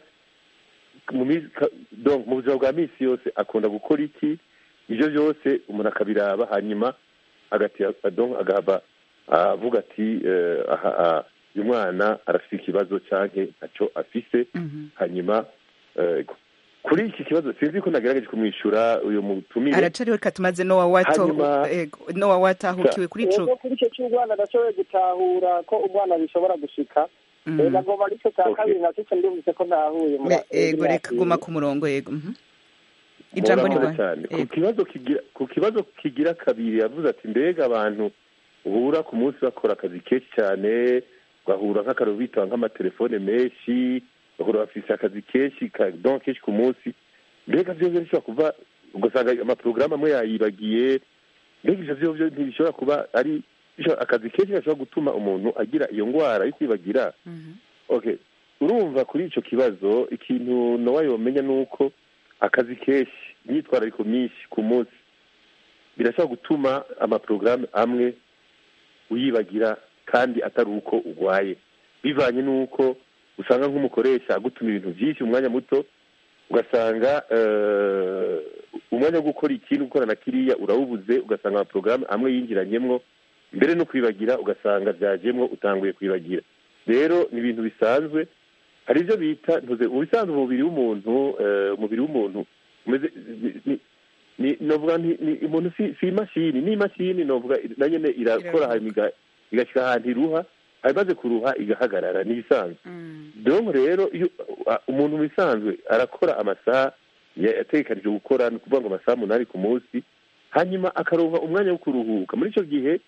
mu minsi- ka- donc mu buzima bwa minsi yose akunda gukora iki ibyo byose umuntu akabiraba hanyuma agati donc agahava avuga ati eh, aha aha, uyu mwana arafite ikibazo canke ntacyo afise hanyuma eh, kuri iki kibazo sinzi ko nagerageje kumwishyura uyu mutumire aracariho reka tumaze nowa wato Hanyuma- ego, nowa watahukiwe kuri ico Yego, kuri icyo cy'umwana adashoboye gutahura ko umwana bishobora gushika Mhm. Eh, nagomba aricyo cya kabiri nacyo cyo ndumvise ko nahuye Me- ego reka guma ku murongo yego mhm. ijambo ni Murakoze rwawe cyane ku kibazo kigira ku kibazo kigira kabiri yavuze ati mbega abantu uhura ku munsi bakora akazi kenshi cyane ugahura nk'akararo bitaba nk'amatelefone menshi ugahura bafise akazi kenshi ka donc kenshi ku munsi mbega vyo vyo bishobora kuva ugasanga amaporogaramu amwe yayibagiye mbega ivyo vyo vyo ntibishobora kuba ari bishobora- akazi kenshi gashobora gutuma umuntu agira iyo ndwara yo kwibagira okay urumva kuri ico kibazo ikintu nowa yomenya ni uko akazi kenshi imyitwarariko myinshi ku munsi birashobora gutuma amaporogaramu amwe uyibagira kandi atari uko urwaye bivanye n'uko usanga nk'umukoresha agutuma ibintu byinshi mu mwanya muto ugasanga eh, umwanya wo gukora ikintu gukora na kiriya urawubuze ugasanga amaporogaramu amwe yinjiranyemwo mbere no kwibagira ugasanga byajemwo utanguye kwibagira rero ni ibintu bisanzwe hari ibyo bita ntuze mu bisanzwe umubiri w'umuntu eh, umubiri w'umuntu umeze ni- ni- ni novuga nti ni umuntu si si imashini ni imashini novuga na nyene irakora hanyuma iga- igashika ahantu iruha imaze kuruha igahagarara ni ibisanzwe donc rero iyo uh, umuntu mu bisanzwe arakora amasaha ya- yategekanije gukora ni ukuvuga ngo amasaha umunani ku munsi hanyuma akaronka umwanya wo kuruhuka muri icyo gihe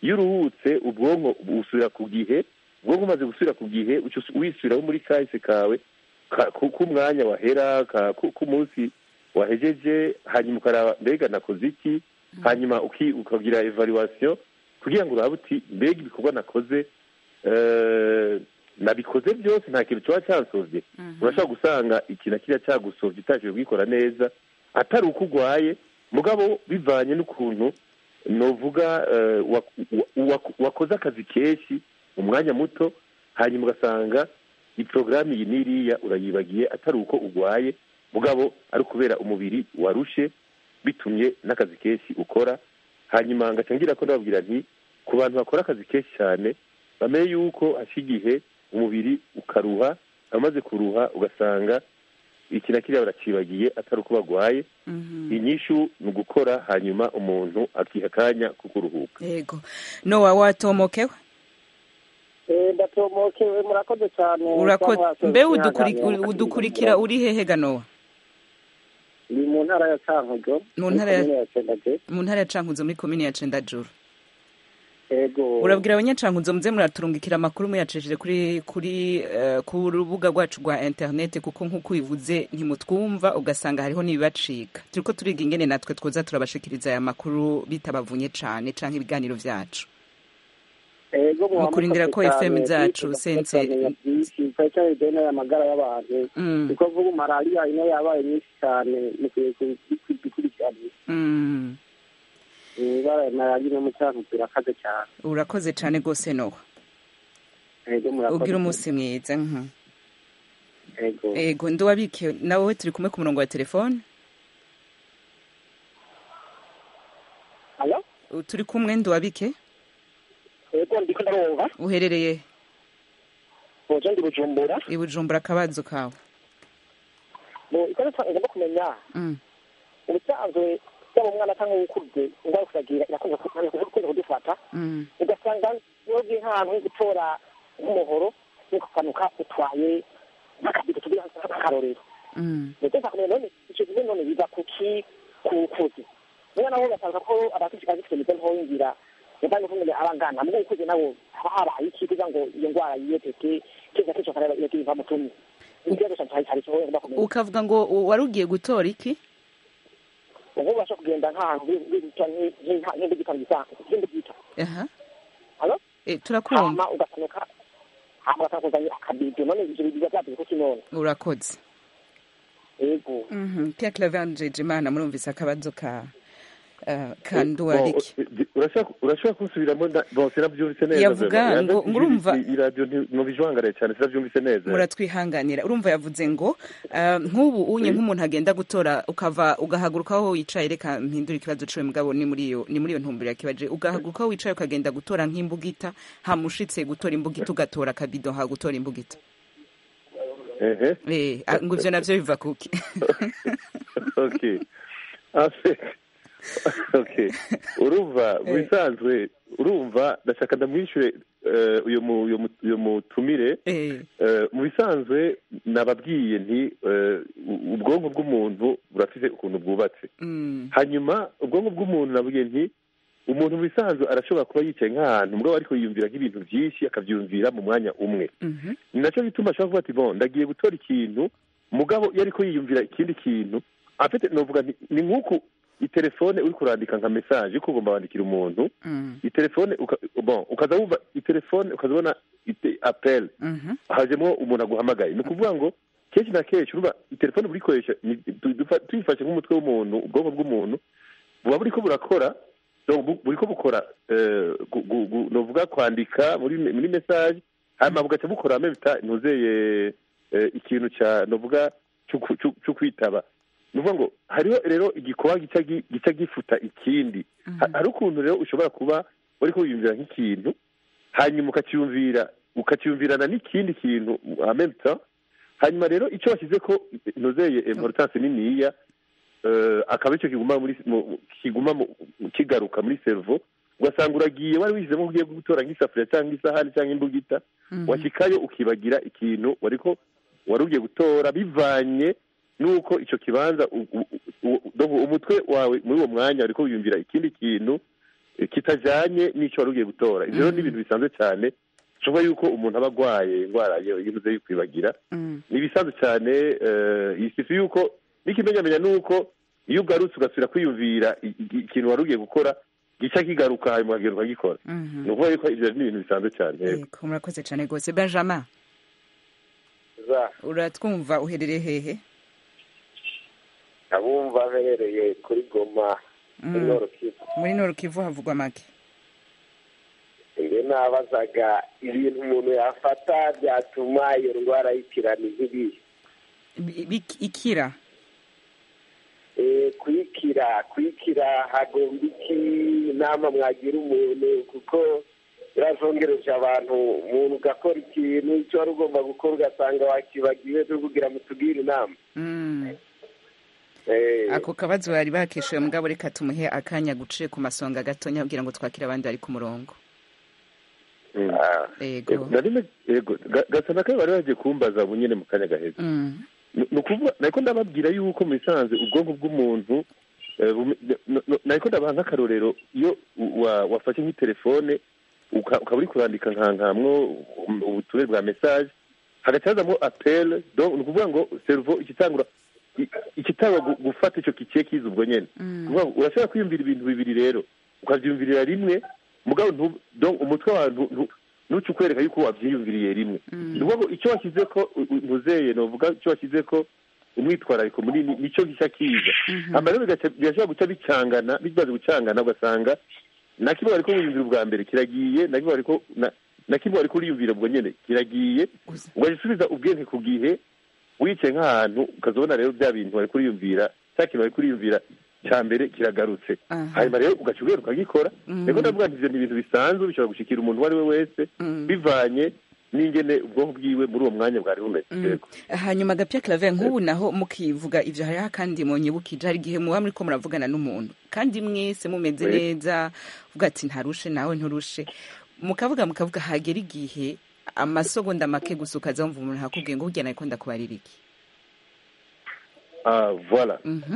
iyo uruhutse ubwonko busubira ku gihe ubwonko umaze gusubira ku gihe uca usu- wisubiraho muri kahise kawe ka- ku- k'umwanya wahera ka- ku- k'umunsi wahejeje hanyuma ukaraba mbega nakoze iki hanyuma uki- ukagira evaluation kugira ngo urabe uti mbega ibikorwa nakoze eh, nabikoze byose nta kintu kiba cyansovye urashobora gusanga iki na kiriya cyagusovye utashoboye kugikora neza atari uko urwaye mugabo bivanye n'ukuntu novuga eh, wa- wa- wa- wakoze akazi kenshi mu mwanya muto hanyuma ugasanga iporogaramu iyi n'iriya urayibagiye atari uko urwaye mugabo ari ukubera umubiri warushe bitumye n'akazi kenshi ukora hanyuma ngaca ngira ko ndababwira nti ku bantu bakora akazi kenshi cyane bamenye yuko hasha igihe umubiri ukaruha amaze kuruha ugasanga iki na kiriya baracibagiye atari uko barwaye inyishu ni ugukora hanyuma umuntu akiha akanya ko kuruhuka yego nowa watomokewe Eh, ndatomokewe murakoze cyane Urako- Cyangwa mbe se udukuri- kwihanganira udukurikira uri hehe ganowa ni mu ntara ya Cankuzo Mu ntara ya- muri komine ya Cendajuru. mu ntara ya cankuzo muri komini ya cendajuru yego urabwira abanyacankuzo muze muraturungikira amakuru muyacishije kuri kuri eh, ku rubuga rwacu rwa interineti kuko nk'uko ubivuze ntimutwumva ugasanga hariho n'ibibacika turiko turiga ingene natwe twoza turabashikiriza aya makuru bitabavunye cane canke ibiganiro vyacu yego mu kurindira ko FM zacu sense byinshi cyane cyane bijyanye n'amagara y'abantu Mm. kuko vuba malariya ino yabaye nyinshi cyane mukwiye kubikurikirana Mm. ibara ya malariya ino mu Cankuzo irakaze cyane urakoze cane gose nowa yego murakoze ugira umunsi mwiza mhm. yego ego nduwabike nawe turi kumwe ku murongo wa telefone Alo? turi kumwe nduwabike yego ndiko ndarumva uherereye boje ndi bujumbura i bujumbura akabazo kawe bo iko ngomba kumenya Mm. ubusanzwe yaba umwana cyangwa ukuze indwara kuragira irakunze kukunze kudufata Mm. ugasanga wowe nk'ahantu gutora nk'umuhoro nikukanuka utwaye nk'akabido tugira nk'akarorero Mm. ndetse nkakumenya none icyo gihe none biva kuki ku kuzi niba nawe ugasanga ko abafite azifite imizo ntoyingira niba ni kumenya abangana mu ukuze nabo haba habaye iki kugira ngo iyo ndwara yiyeteke kiza kico kareba iyo kiva mu tumi ikibazo cyane cyane cyo ngomba kumenya ukavuga ngo wari ugiye gutora iki ubu ubasha kugenda nk'ahantu bita nk'indi gita nk'indi gita aha halo Eh, turakumva hama ugasanuka hama ugasanga kuzanye akabido none ivyo biba byavuze kuki none urakoze yego Mhm. Pierre Claver Njejimana murumvise akabazo ka eh, ka Bon, nduwariki eh, urashaka urashaka kusubiramo nda- bon sinabyumvise neza Yavuga vraiment. ngo- Ijwi- ngo urumva- i- iradiyo ntibijwangaraye cyane sinabyumvise neza muratwihanganira urumva yavuze ngo eh, nk'ubu unye nk'umuntu agenda gutora ukava ugahaguruka aho wicaye reka mpindura ikibazo ciwe mugabo ni muri iyo ni muri iyo ntumbero yakibaje ugahaguruka aho wicaye ukagenda gutora nk'imbugita hamushitse gutora imbugita ugatora akabido ha gutora imbugita ehe eh ah, ngo ivyo navyo biva kuki okay Ase- okay urumva mu bisanzwe urumva ndashaka ndamwishyure eh, uyu mu- uyu mu- uyu mutumire eh Eh, mu bisanzwe nababwiye nti eh, u- ubwonko bw'umuntu burafite ukuntu bwubatse mm. hanyuma ubwonko bw'umuntu nabwiye nti umuntu mu bisanzwe arashobora kuba yicaye nk'ahantu mugabo ariko yiyumvira nk'ibintu byinshi akabyumvira mu mwanya umwe Mhm. ni nacyo gituma ashobora kuvuga ati bon ndagiye gutora ikintu mugabo iyo ariko yiyumvira ikindi kintu afite novuga nti ni nk'uku itelefone uri kurandika nka mesaje uko ugomba wandikira umuntu Mm. itelefone uka, bon ukaza wumva itelefone ukaza ubona ite apel Mhm. hajemo umuntu aguhamagaye ni ukuvuga ngo kenshi na kenshi urumva itelefone burikoresha ni- tu- dufa- tuyifashe nk'umutwe w'umuntu ubwonko bw'umuntu buba buriko burakora donc bu- buriko bukora eh, gu- gu- gu- novuga kwandika muri muri message hanyuma bugaca bukora mebita ntuzeye eh, ikintu ca novuga cyo ku- cyo- cyo kwitaba ni ukuvuga ngo hariho rero igikoba gica gi- gica gifuta ikindi Ha- hari ukuntu rero ushobora kuba uriko wiyumvira nk'ikintu hanyuma ukakiyumvira ukakiyumvirana n'ikindi kintu en même temps hanyuma rero icyo washyize ko ntuzeye importance niniya eh, akaba icyo kiguma muri mu- kiguma mu- kigaruka muri cerveau ugasanga uragiye wari wishyizemo ko ugiye gutora nk'isafuriya cyangwa isahani cyangwa imbugita washyikayo ukibagira ikintu wariko wari ugiye gutora bivanye n'uko icyo kibanza u- u- u- donc umutwe wawe muri uwo mwanya wariko wiyumvira ikindi kintu eh, kitajanye n'icyo wari ugiye gutora ivyo rero ni ibintu bisanzwe cyane bishoboka yuko umuntu aba agwaye indwara yo yibuze y'ukwibagira ni ibisanzwe cyane eh, isifi yuko n'ikimenyamenya ni uko iyo ugarutse ugasubira kwiyumvira i- i- ikintu wari ugiye gukora gica kigaruka hanyuma ukagenda ukagikora ni ukuvuga yuko ivyo ni ibintu bisanzwe cyane yego. yego murakoze cyane rwose benjamin uratwumva uherereye hehe abumva aherereye kuri goma Mm. muri Nord Kivu muri noro kivu havugwa make nge nabazaga ibintu umuntu yafata byatuma iyo ndwara y'ikirani nk'ibihe Bi- bi- ikira Eh, kwikira kwikira hagomba iki inama mwagira umuntu kuko birazongereje abantu umuntu ugakora ikintu icyo wari ugomba gukora ugasanga wakibagiwe turi kugira ngo tugire inama Mm. Eh, ako kabazo bari bakishuye mugabo reka tumuhe akanya guciye ku masonga gatonya kugira ngo twakire abandi bari ku murongo yego narime yego ga- gasa na kare bari bagiye kumbaza bunyene mu kanya gaheze Mm. ni ni ukuvuga nariko ndababwira yuko mu bisanzwe ubwonko bw'umuntu eh, bume- no- no- nariko ndabaha nk'akarorero iyo u- wa- wafashe nk'itelefone uka- ukaba uri kurandika nkankamwo ubutumire bwa message hagaca hazamwo appel donc ni ukuvuga ngo cerveau ikitangura i- ikitangwa gu- gufata ico kikiye kiza ubwo nyene Ni ukuvuga ngo urashobora kwiyumvira ibintu bibiri rero ukavyumvirira rimwe mugabo ntu- donc umutwe wawe ntu- ntu- ntuce ukwereka yuko wavyiyumviriye rimwe ni ukuvuga ngo icyo washyize ko u- u- ntuzeye novuga icyo washyize ko umwitwarariko munini nicyo gishya kiza hama rero bigaca- birashobora guca bicangana bimaze gucangana ugasanga na kimwe wariko wiyumvira ubwa mbere kiragiye na kimwe wariko na- na kimwe wariko uriyumvira ubwo nyene kiragiye ugaca usubiza ubwenge ku gihe wicaye nk'ahantu ukazobona rero bya bintu wariko uriyumvira cya kintu wariko uriyumvira cya mbere kiragarutse hanyuma rero ugaca ugenda ukagikora rero ndavuga nti ivyo ni ibintu bisanzwe bishobora gushikira umuntu uwo ari we wese bivanye n'ingene ubwonko bwiwe muri uwo mwanya bwari bumeze yego hanyuma gapya clave nk'ubu naho mukivuga ivyo hariho akandi munyibukije hari igihe muba muriko muravugana n'umuntu kandi mwese mumeze Oui. neza uvuga ati ntarushe nawe nturushe mukavuga mukavuga hagera igihe amasogonda make gusa ukaza wumva umuntu akubwiye ngo burya nariko ndakubarira iki ah voilà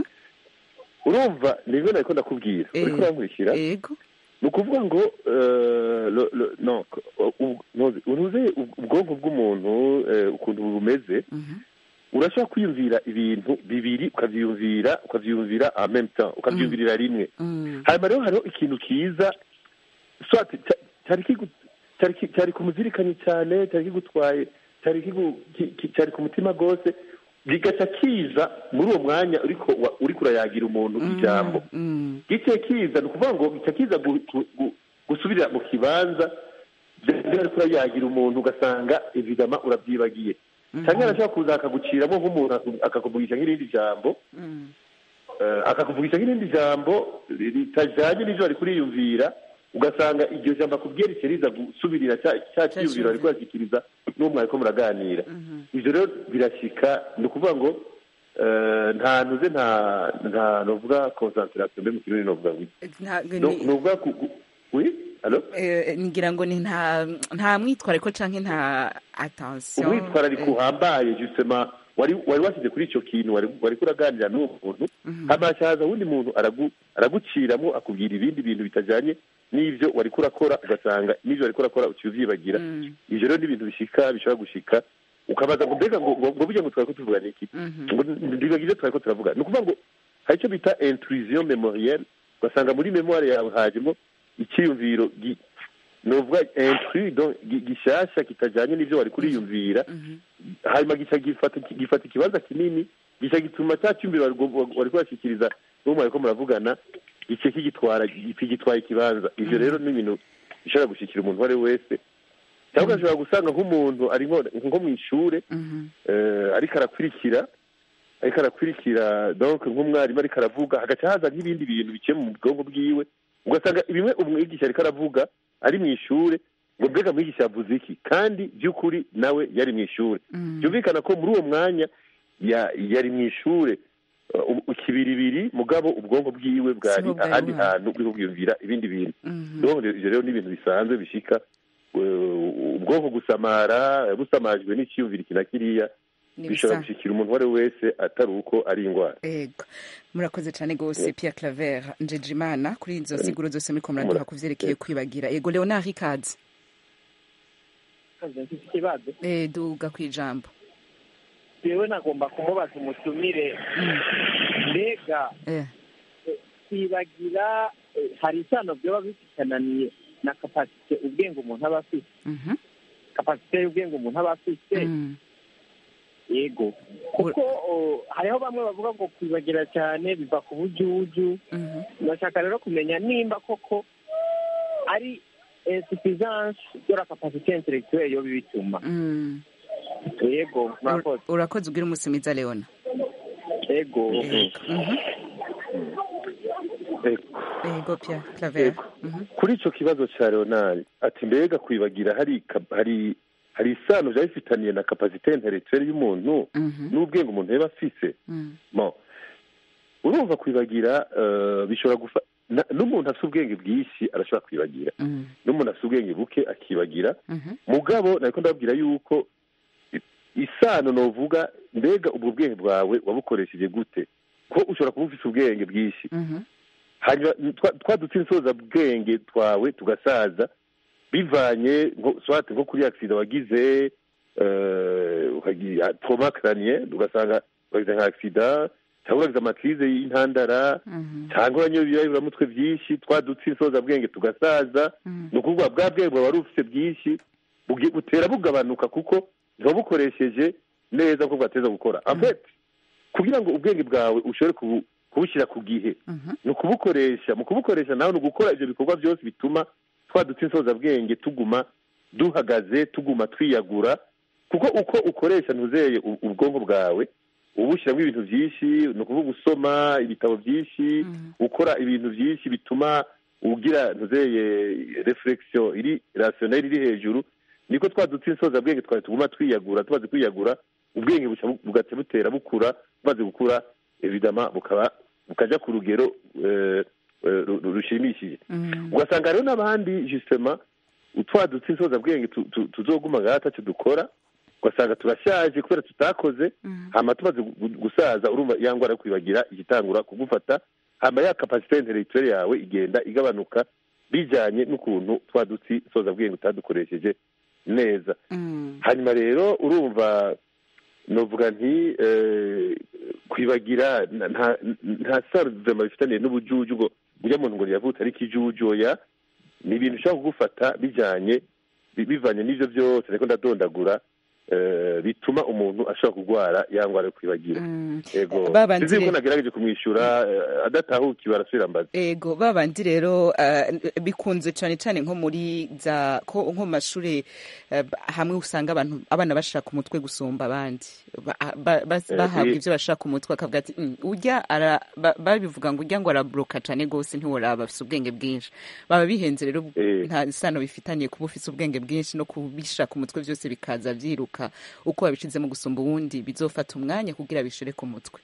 urumva nibyo nariko ndakubwira Eh, uriko urankurikira yego ni ukuvuga ngo eh, lo- lo- no, u- ntuzi- uruze ubwonko bw'umuntu eh, ukuntu bumeze urashobora kwiyumvira ibintu bibiri ukavyiyumvira ukavyiyumvira en même temps ukavyiyumvirira rimwe hanyuma rero hariho ikintu kiza soit ca- cyari kigu- cyari ki- cyari kumuzirikanye cyane cyari kigutwaye cyari kigu- ki- ki- cyari ku mutima rwose kigaca kiza muri uwo mwanya uriko wa- uriko urayagira umuntu ijambo gice kiza ni ukuvuga ngo gica kiza gu- gu- gu- gusubirira mu kibanza byari ariko urayagira umuntu ugasanga evidama urabyibagiye cyangwa arashobora kuza akaguciramo nk'umuntu aku- akakuvugisha nk'irindi jambo eh, akakuvugisha nk'irindi jambo ritajanye n'ivyo wari kuriyumvira ugasanga iryo jambo akubwiye rice riza gusubirira ca ca ciyumviro ariko arashyikiriza n'uwo mwariko muraganira ivyo rero birashika ni ukuvuga ngo eh, nta ntuze nta nta novuga concentration mbe mu kirundi novuga ngo iki? Nta- No- ni- novuga ku ku- oui alo eh, ngira ngo ni nta nta mwitwariko canke nta attention umwitwarariko uhambaye justement wari wari washyize kuri icyo kintu wari wari kuraganira n'uwo muntu hama haza wundi muntu aragu araguciramo akubwira ibindi bintu bitajanye n'ivyo wari kurakora ugasanga n'ivyo wari kurakora uciye uvyibagira ivyo rero ni ibintu bishika bishobora gushika ukabaza ngo mbega ngo ngo ngo burya ngo twariko tuvugana iki ngo ndibaga ivyo twariko turavuga ni ukuvuga ngo hari icyo bita intrusion memorielle ugasanga muri memoire yawe hajemo icyiyumviro gi- novuga intrus donc gi- gishasha kitajanye n'ivyo wari kuriyumvira hanyuma gica gifata gifata ikibanza kinini gica gituma cya cyumviro wari gu- wari kubashikiriza n'uwo mwariko muravugana gice kigitwara kigitwaye ikibanza ivyo rero ni ibintu bishobora gushikira umuntu uwo ari we wese cyangwa ugashobora gusanga nk'umuntu ari nko nko mu ishure eh, ariko arakurikira ariko arakurikira donc nk'umwarimu ariko aravuga hagaca haza nk'ibindi bintu biciye mu bwonko bwiwe ugasanga bimwe umwigisha ariko aravuga ari mu ishure ngo mbega mwigisha yavuze iki kandi by'ukuri nawe yari mu ishure byumvikana ko muri uwo mwanya ya- yari mu ishure uh, ikibiribiri mugabo ubwonko bwiwe bwari Siho bwari ahandi buhari. hantu buri bwiyumvira ibindi bintu Donc, ivyo rero ni ibintu bisanzwe bishika uh, ubwonko gusamara busamajwe n'icyiyumviro iki na kiriya Ni bishobora bisa. gushyikira umuntu uwo ari we wese atari uko ari indwara ego murakoze cyane rwose Pierre Claver Njejimana kuri izo siguro zose muriko muraduha ku vyerekeye kwibagira ego Leonard Ikaze mfite ikibazo eh duga kwijambo yewe nagomba kumubaza umutumire mbega eh kwibagira eh, hari isano byoba bifitananiye na kapasite ubwenge umuntu aba afite mhm kapasite y'ubwenge umuntu aba afite Mm. yego kuko o, hariho bamwe bavuga ngo kwibagira cyane biva ku bujuju Mhm. ndashaka rero kumenya nimba koko ari insuffisance de la capacité intellectuelle yo bibituma Mm. yego murakoze urakoze ugira umunsi mwiza Leona yego Mhm. ego Pierre Claver Mhm. kuri icyo kibazo cya leonard ati mbega kwibagira hari ka- hari hari isano byaba bifitaniye na kapasite intellectuelle y'umuntu Mhm. n'ubwenge umuntu yaba afise Mm. Bon. urumva kwibagira eh, bishobora gufa na- n'umuntu afite ubwenge bwinshi arashobora kwibagira Mm. n'umuntu afite ubwenge buke akibagira Mhm. mugabo nariko ndababwira yuko i- isano novuga mbega ubwo bwenge bwawe wabukoresheje gute ko ushobora kuba ufite ubwenge bwinshi Mhm. hanyuma twa- twa dutsinsoza bwenge twawe tugasaza bivanye nko swate nko kuri agisida wagize eh, ukagira trauma crânien ugasanga wagize nka agisida cyangwa uragize amakrize y'intandara Mhm. cyangwa uranyoye ibibabiramutwe byinshi twa dutsinsoza bwenge tugasaza Mhm. ni ukuvuga bwa bwenge bwawe wari ufite bwinshi bugi- butera bugabanuka kuko ntiwabukoresheje neza nk'uko bwateza gukora en fait kugira ngo ubwenge bwawe ushobore kubu- kubushyira ku gihe Mhm. ni ukubukoresha mu kubukoresha nawe ni ugukora ibyo bikorwa byose bituma twa dutsinsoza bwenge tuguma duhagaze tuguma twiyagura kuko uko ukoresha ntuzeye u- ubwonko bwawe ubushyiramo ibintu byinshi ni ukuvuga usoma ibitabo byinshi ukora ibintu byinshi bituma ugira ntuzeye reflexion iri rationnel iri hejuru niko twa dutsinsoza bwenge twari tuguma twiyagura tumaze kwiyagura ubwenge buca bu- bugaca butera bukura bumaze gukura evidama bukaba bukaja ku rugero eh, eh, ru- ru- rushimishije Mhm. ugasanga rero n'abandi justement utwa dutsinsoza bwenge tu- tu- tuzoguma ngaha ataco dukora ugasanga turashaje kubera tutakoze hama tumaze gu- gu- gusaza urumva ya ngwara yo kwibagira igitangura kugufata hama ya kapasite intellectuelle yawe igenda igabanuka bijanye n'ukuntu twa dutsi soza bwenge utadukoresheje neza Mm. hanyuma rero urumva novuga nti eh, kwibagira na- nta nta sano vema bifitaniye n'ubujuju ngo ujya muntu ngo yavutse ariko ijuju oya ni ibintu ushobora kugufata bijanye bi- bivanye n'ivyo byose ariko ndadondagura eh, bituma umuntu ashobora kurwara ya ngwara yo kwibagira Mm. ego Babandi sinzi ko rero- nagerageje kumwishyura eh, adatahukiwe arasubira mbaza ego babandi rero uh, bikunze cyane cyane nko muri za ko nko mu mashuri uh, hamwe usanga abantu abana bashaka umutwe gusumba abandi Ba- ba- bas- Eh, bahabwa eh. ibyo bashaka umutwe akavuga ati "Mm, urya ara ba- babivuga ngo urya ngo arabroka cyane rwose ntiworaba afite ubwenge bwinshi baba bihenze rero Eh. nta sano bifitaniye kuba ufite ubwenge bwinshi no kubishaka umutwe byose bikaza byiruka uko wabishizemo gusumba uwundi bizofata umwanya kugira bishire ku mutwe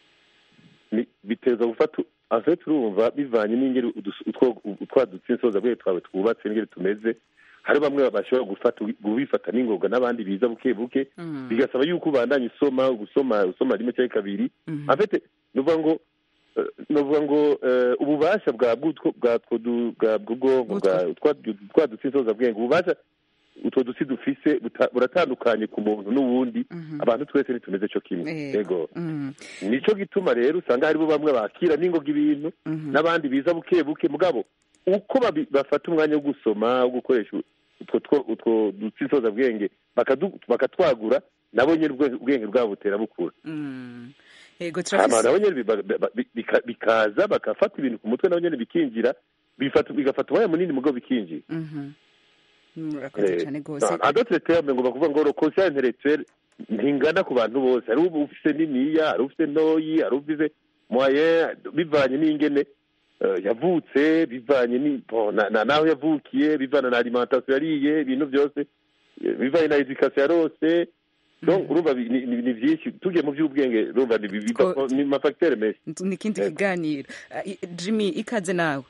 Ni- biteza gufata afe turumva bivanye n'ingeri udus- utwo- utwa dutsinsoza bwe twawe twubatse n'ingeri tumeze hari bamwe bashobora gufata kubifata n'ingoga n'abandi biza buke buke Mm. bigasaba yuko ubandanya usoma gusoma usoma rimwe cyangwa kabiri Mhm. afite nuvuga ngo eh, nuvuga ngo eh, ububasha bwa bw'utwo bwa two du- bwa bw'ubwonko bwa twa du- twa dutsinsoza bwenge ububasha utwo dutsi dufise buta- buratandukanye ku muntu n'uwundi abantu twese ntitumeze cyo kimwe Yego. yego Mm. nico gituma rero usanga haribo bamwe bakira n'ingoga ibintu Mhm. n'abandi biza buke buke mugabo uko babi- bafata umwanya wo gusoma wo gukoresha utwo two- utwo dutsinsoza bwenge bakadu- bakatwagura nabo nyine ubwe- ubwenge bwabo butera bukura Mm. Ego hama turafise nabo nyine biba- biba- bika- bikaza bagafata ibintu ku mutwe nabo nyine bikinjira bifata bigafata umwanya munini mugabo bikinjira Mhm. murakoze cyane rwose adotre terme ngo bakuvuga ngo conscience intellectuelle ntingana ku bantu bose hari uba ufise niniya hari ufise ntoyi hari ufise moyen bivanye n'ingene eh, yavutse bivanye ni bon, na- na- naho yavukiye bivana na alimentation yariye ibintu byose eh, bivanye na education yarose donc urumva bi- ni- ni ni byinshi tugiye mu by'ubwenge urumva ni bi- biva- Ko- ni mafacteur menshi ni ikindi kiganiro Ah, i- jimmy ikaze nawe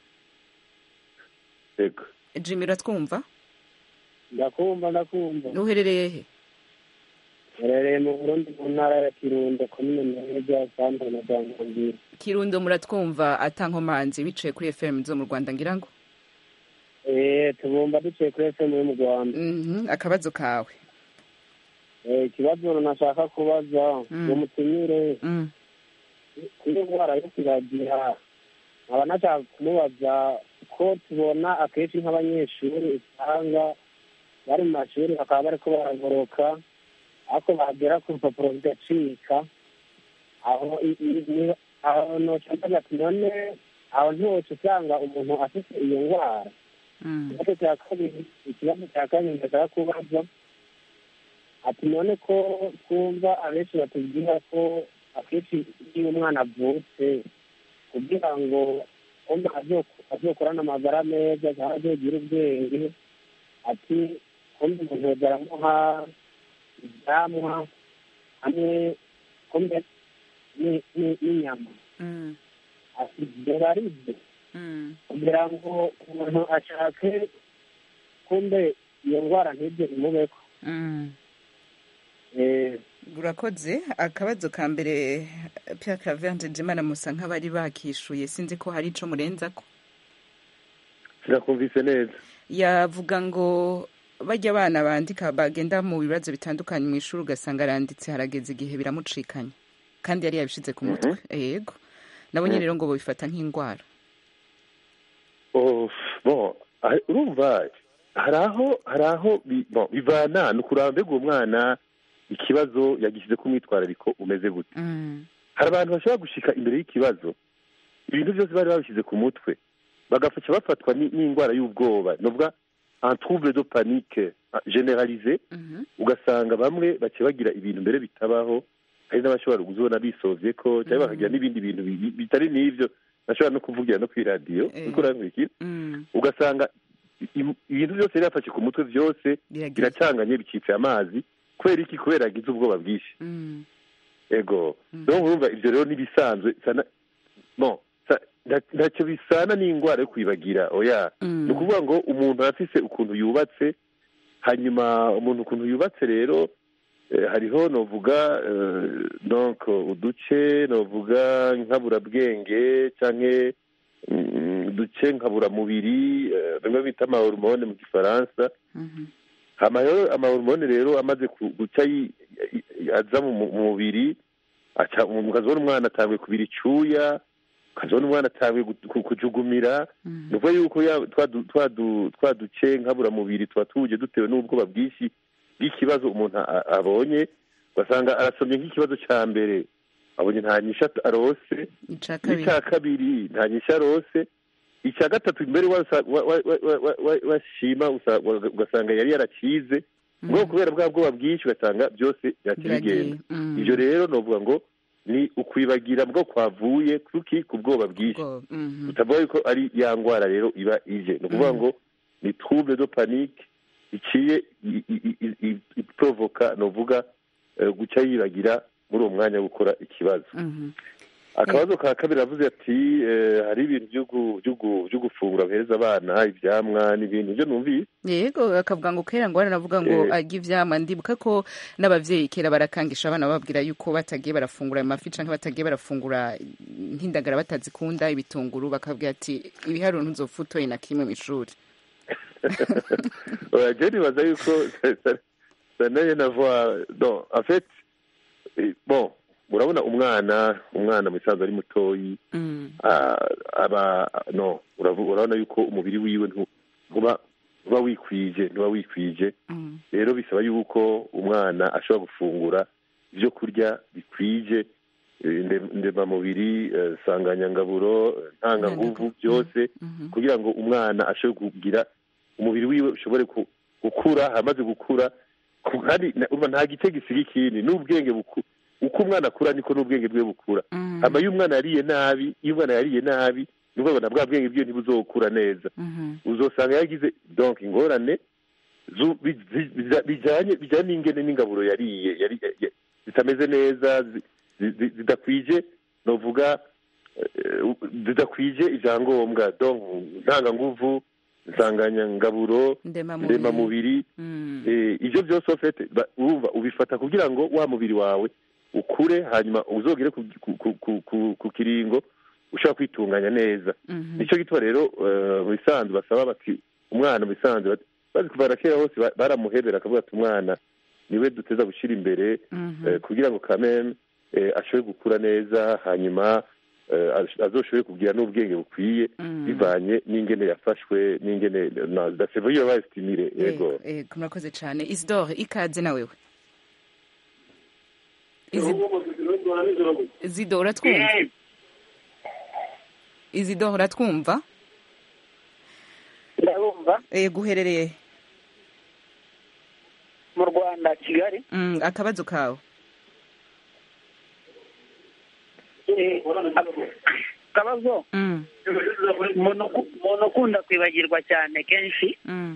yego jimmy uratwumva ndakumva ndakumva uherereye he rereye mu burundi mu ntara ya kirundo komine meza santere na janjambiri kirundo muratwumva atankomanzi biciye kuri fm zo mu rwanda ngira ngo eh tubumva duciye kuri fm yo mu rwanda Mhm, akabazo kawe Eh, ikibazo nashaka kubaza Mm. ngo mutumire Mm. kuri ndwara yo kiragira nkaba nashaka kumubaza ko tubona akenshi nk'abanyeshuri usanga bari mu mashuri bakaba bariko baragoroka ariko bagera ku rupapuro bigacika aho i- i- ni- aho noca mbaza ati none aho ntiwoca usanga umuntu afite iyo ndwara ikibazo cya kabiri ikibazo cya kabiri ndashaka kubaza ati none ko twumva abenshi batubwira ko akenshi iyo umwana avutse kugira ngo umwe azo- azokurane amagara meza cyangwa azogira ubwenge ati kumbe umuntu yoza aramuha ibyamwa hamwe kumbe ni- ni- n'inyama ati byaba ari byo kugira ngo umuntu ashake kumbe iyo ndwara ntibyo imubeko Eh, urakoze akabazo ka mbere Pierre Claver Ndejimana musa nk'abari bakishuye sinzi ko hari ico murenzako sinakumvise neza yavuga ngo bajya abana bandika bagenda mu bibazo bitandukanye mu ishuri ugasanga aranditse harageze igihe biramucikanya kandi yari yabishize ku mutwe yego nabonye Mhm. rero ngo babifata nk'indwara Oh, bon ah, urumva hari aho hari aho bi- bon, bivana ni ukuraba mbega uwo mwana ikibazo yagishyize ku mwitwarariko umeze gute hari abantu bashobora gushika imbere y'ikibazo ibintu byose bari babishyize ku mutwe bagafasha bafatwa ni- n'indwara y'ubwoba novuga un trouble de panique ah, généralisé ugasanga bamwe baciye bagira ibintu mbere bitabaho hari n'abashobora kuzibona bisovye ko cyangwa bakagira n'ibindi bintu bi- bitari n'ivyo bashobora no kuvugira no kuri radiyo Eh. uriko urankurikira ugasanga i- ibintu byose yari yafashe ku mutwe byose Biragiye. biracanganye bicitse amazi kubera iki kubera yagize ubwoba bwinshi ego rero urumva ibyo rero n'ibisanzwe sana bon sa- nta- ntacyo bisana n'indwara yo kwibagira oya ni ukuvuga ngo umuntu arafise ukuntu yubatse hanyuma umuntu ukuntu yubatse rero eh, hariho novuga eh, donc uduce novuga nkaburabwenge canke mm, uduce nkaburamubiri eh, bimwe bita amahormone mu gifaransa hama rero amahormone rero amaze ku- guca yi- yi- aza mu mu mubiri aca ukazibona umwana atanguye kubira icuya ukazibona umwana atanguye gu- ku- kujugumira ni ukuvuga yuko ya- twa du- twa du- twa duce nkaburamubiri tuba tuje dutewe n'ubwoba bwinshi bw'ikibazo umuntu a- abonye ugasanga arasomye nk'ikibazo cya mbere abonye nta nyisha arose ica kabiri n'icya kabiri nta nyisha arose icya gatatu mbere wasa- wa- wa- wa- wa- wa- wa- washima usa- wa- ugasanga yari yarakize ubwo kubera bwa bwoba bwinshi ugasanga byose byakira Biragiye. bigenda Mm. ibyo rero novuga ngo ni ukwibagira bwo kwavuye kuki ku bwoba bwinshi utavuga yuko ari ya ndwara rero iba ije ni ukuvuga ngo ni trouble de panique iciye i- i- i- i- iprovoka novuga eh, guca yibagira muri uwo mwanya wo gukora ikibazo akabazo ka kabiri avuze ati eh, hari ibintu byo gu- byo gu- byo gufungura bahereza abana ivyamwa n'ibintu ibyo numvise yego akavuga ngo kera ngo baranavuga ngo Eh. arya ivyama ndibuka ko n'abavyeyi kera barakangisha abana bababwira yuko batagiye barafungura amafi canke batagiye barafungura nk'indagara batazikunda ibitunguru bakabwira ati ibiharuro ntuzopfa utoye na kimwe mw'ishuri oya je nibaza yuko ça n'a rien à voir non en fait eh, bon urabona umwana umwana mu isanzwe ari mutoyi ah, aba no uravu- urabona yuko umubiri wiwe ntu- ntuba ntuba wikwije ntuba wikwije rero bisaba yuko umwana ashobora gufungura ibyo kurya bikwije eh, nde- ndemamubiri eh, sanganyangaburo eh, ntanganguvu byose kugira ngo umwana ashobore kugira umubiri wiwe ushobore ku- gukura amaze gukura ku- kandi na- urumva nta gice gisiga ikindi n'ubwenge buku- uko umwana akura niko n'ubwenge bwe bukura hama iyo umwana yariye nabi iyo umwana yariye nabi ni ukuvuga ngo na bwa bwenge bwiwe ntibuzokura neza uzosanga yagize donc ingorane zu- bi- zi- biza- bijanye bijanye n'ingene n'ingaburo yariye yari ya- zitameze neza zi- zi- zi- zidakwije novuga eh, zidakwije ivyangombwa donc ntanganguvu nsanganyangaburo Ndemamubiri. ndemamubiri Mm. Eh, ibyo byose ofete urumva ubifata kugira ngo wa mubiri wawe ukure hanyuma uzogere ku, ku, ku, ku, ku, ku kiringo ushobora kwitunganya neza Mhm. nicyo gituma rero eh, mu bisanzwe basaba bati umwana mu bisanzwe bati- bazi kuva na kera hose ba- baramuhebera akavuga ati umwana niwe duteza gushyira imbere Mhm. eh, kugira ngo kameme eh, ashobore gukura neza hanyuma eh, ash- azoshobore kugira n'ubwenge bukwiye Mm. bivanye n'ingene yafashwe n'ingene na dasevo iyo bayisitimire yego Yego, yego, murakoze cyane isidore ikaze na wewe Izi- izido uratwumva izido uratwumva ndabumva yego uherereye mu rwanda kigali Mm, akabazo kawe Eh, akabazo Mm, umuntu uku- umuntu ukunda kwibagirwa cyane kenshi mm,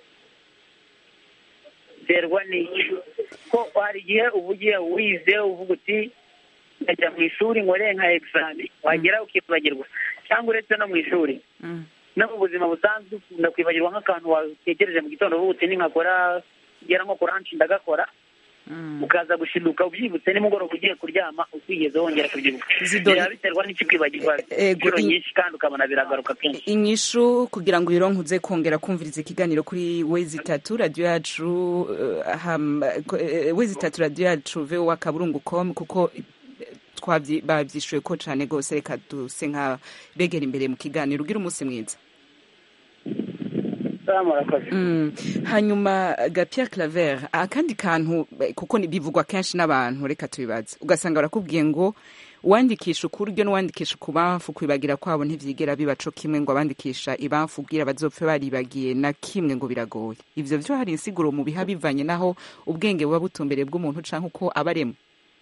biterwa n'iki ko hari igihe uba ugiye wize uvuga uti nkajya mu ishuri nkore nka egizami wagera ukibagirwa cyangwa uretse no mu ishuri mm, no mu buzima busanzwe ukunda kwibagirwa nk'akantu watekereje mu gitondo uvuga uti ninkakora ngera nko kuranshi ndagakora mm. ukaza gushiduka ubyibutse nimugoroba ugiye kuryama ukwigeze wongera kubyibuka Zidore- biraba biterwa n'iki kwibagirwa Ego, inshuro i- nyinshi kandi ukabona biragaruka kenshi inyishu kugira ngo uyironke uze kongera kumviriza ikiganiro kuri wezi itatu radiyo yacu eh, ham- eh, wezi itatu radiyo yacu vowa kaburungu com kuko eh, twabyi- babyishuye ko cyane rwose reka duse nka begera imbere mu kiganiro ugira umunsi mwiza Mm. hanyuma gapia claver akandi kantu eh, kuko ni- bivugwa kenshi n'abantu reka tubibaze ugasanga barakubwiye ngo uwandikisha ukuryo n'uwandikisha ukubamfu kwibagira kwabo ntivyigera biba co kimwe ngo abandikisha ibamfu ubwira bazopfe baribagiye na kimwe ngo biragoye ivyo vyo hari insiguro mu biha bivanye naho ubwenge buba butumbereye bw'umuntu canke uko aba aremwe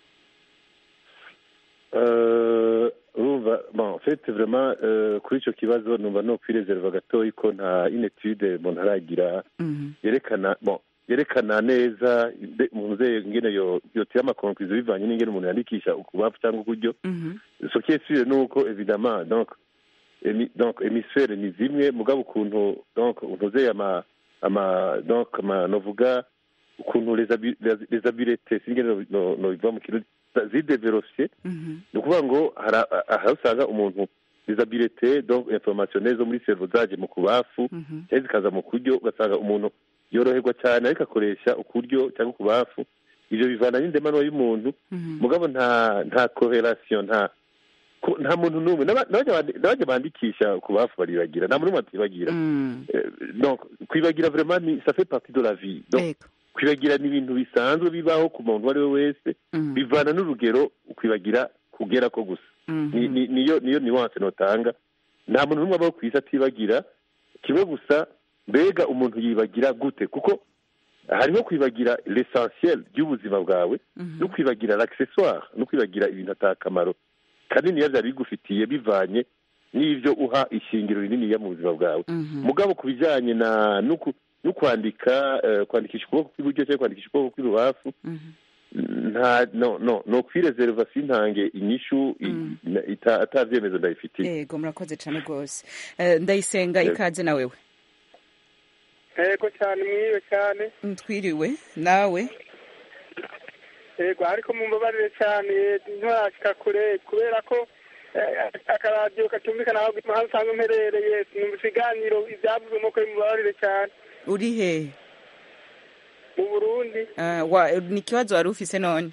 Euh, urumva bon en fait vraiment euh, kuri ico kibazo numva no kwireserva gatoyi ko nta inetude umuntu aragira Mhm. yerekana bon yerekana neza mbe- mu nzego ingene yo yotera amakonkwizo bivanye n'ingene umuntu yandikisha ukubafu cyangwa ukuryo Mhm. ce qui est sûr ni uko évidemment donc emi, donc hémisphère ni zimwe mugabo ukuntu donc untuzeye ama ama donc ama novuga ukuntu les habi- les- les habiletés singene no- no no biva mu kirundi zidevelopye Mhm. ni ukuvuga ngo hari aha usanga umuntu disabilite donc informationnel zo muri servo zaje mu kubafu Mhm. cyangwa zikaza mu kuryo ugasanga umuntu yoroherwa cyane ariko akoresha ukuryo cyangwa ukubafu ibyo bivana n'indemanwa y'umuntu Mhm. mugabo nta nta correlation nta ko- nta muntu n'umwe n'aba- n'abajya bandi- n'abajya bandikisha ukubafu baribagira nta muntu n'umwe atibagira Mm. Eh, donc kwibagira vraiment ni ça fait partie de la vie donc Ego. kwibagira ni ibintu bisanzwe bibaho ku muntu uwo ari we wese Mhm. bivana n'urugero kwibagira kugera ko gusa Mhm. ni- ni- niyo niyo nuance notanga nta muntu n'umwe abaho ku isi atibagira kimwe gusa mbega umuntu yibagira gute kuko hariho kwibagira l'essentiel ry'ubuzima bwawe Mhm. no kwibagira l'accessoire no kwibagira ibintu atakamaro kaniniya byari bigufitiye bivanye n'ibyo uha ishingiro rininiya mu buzima bwawe Mhm. mugabo ku bijyanye na no ku- no kwandika eh, kwandikisha ukuboko kw'iburyo cyangwa kwandikisha ukuboko kw'ibubafu Mhm. nta no no no kwireserva sintange inyishu i- na- ita- atavyemezo ndayifitiye Ego murakoze cyane rwose Eh, ndayisenga Yego. ikaze na wewe yego cyane mwiwe cyane twiriwe nawe yego ariko mumbabarire cyane nturashika kure kubera ko eh, akaradiyo katumvikana aho aho usanga mperereye numva ibiganiro ibyavuzwemo ko mumbabarire cyane uri hehe mu burundi Ah, wa- ni ikibazo wari ufise none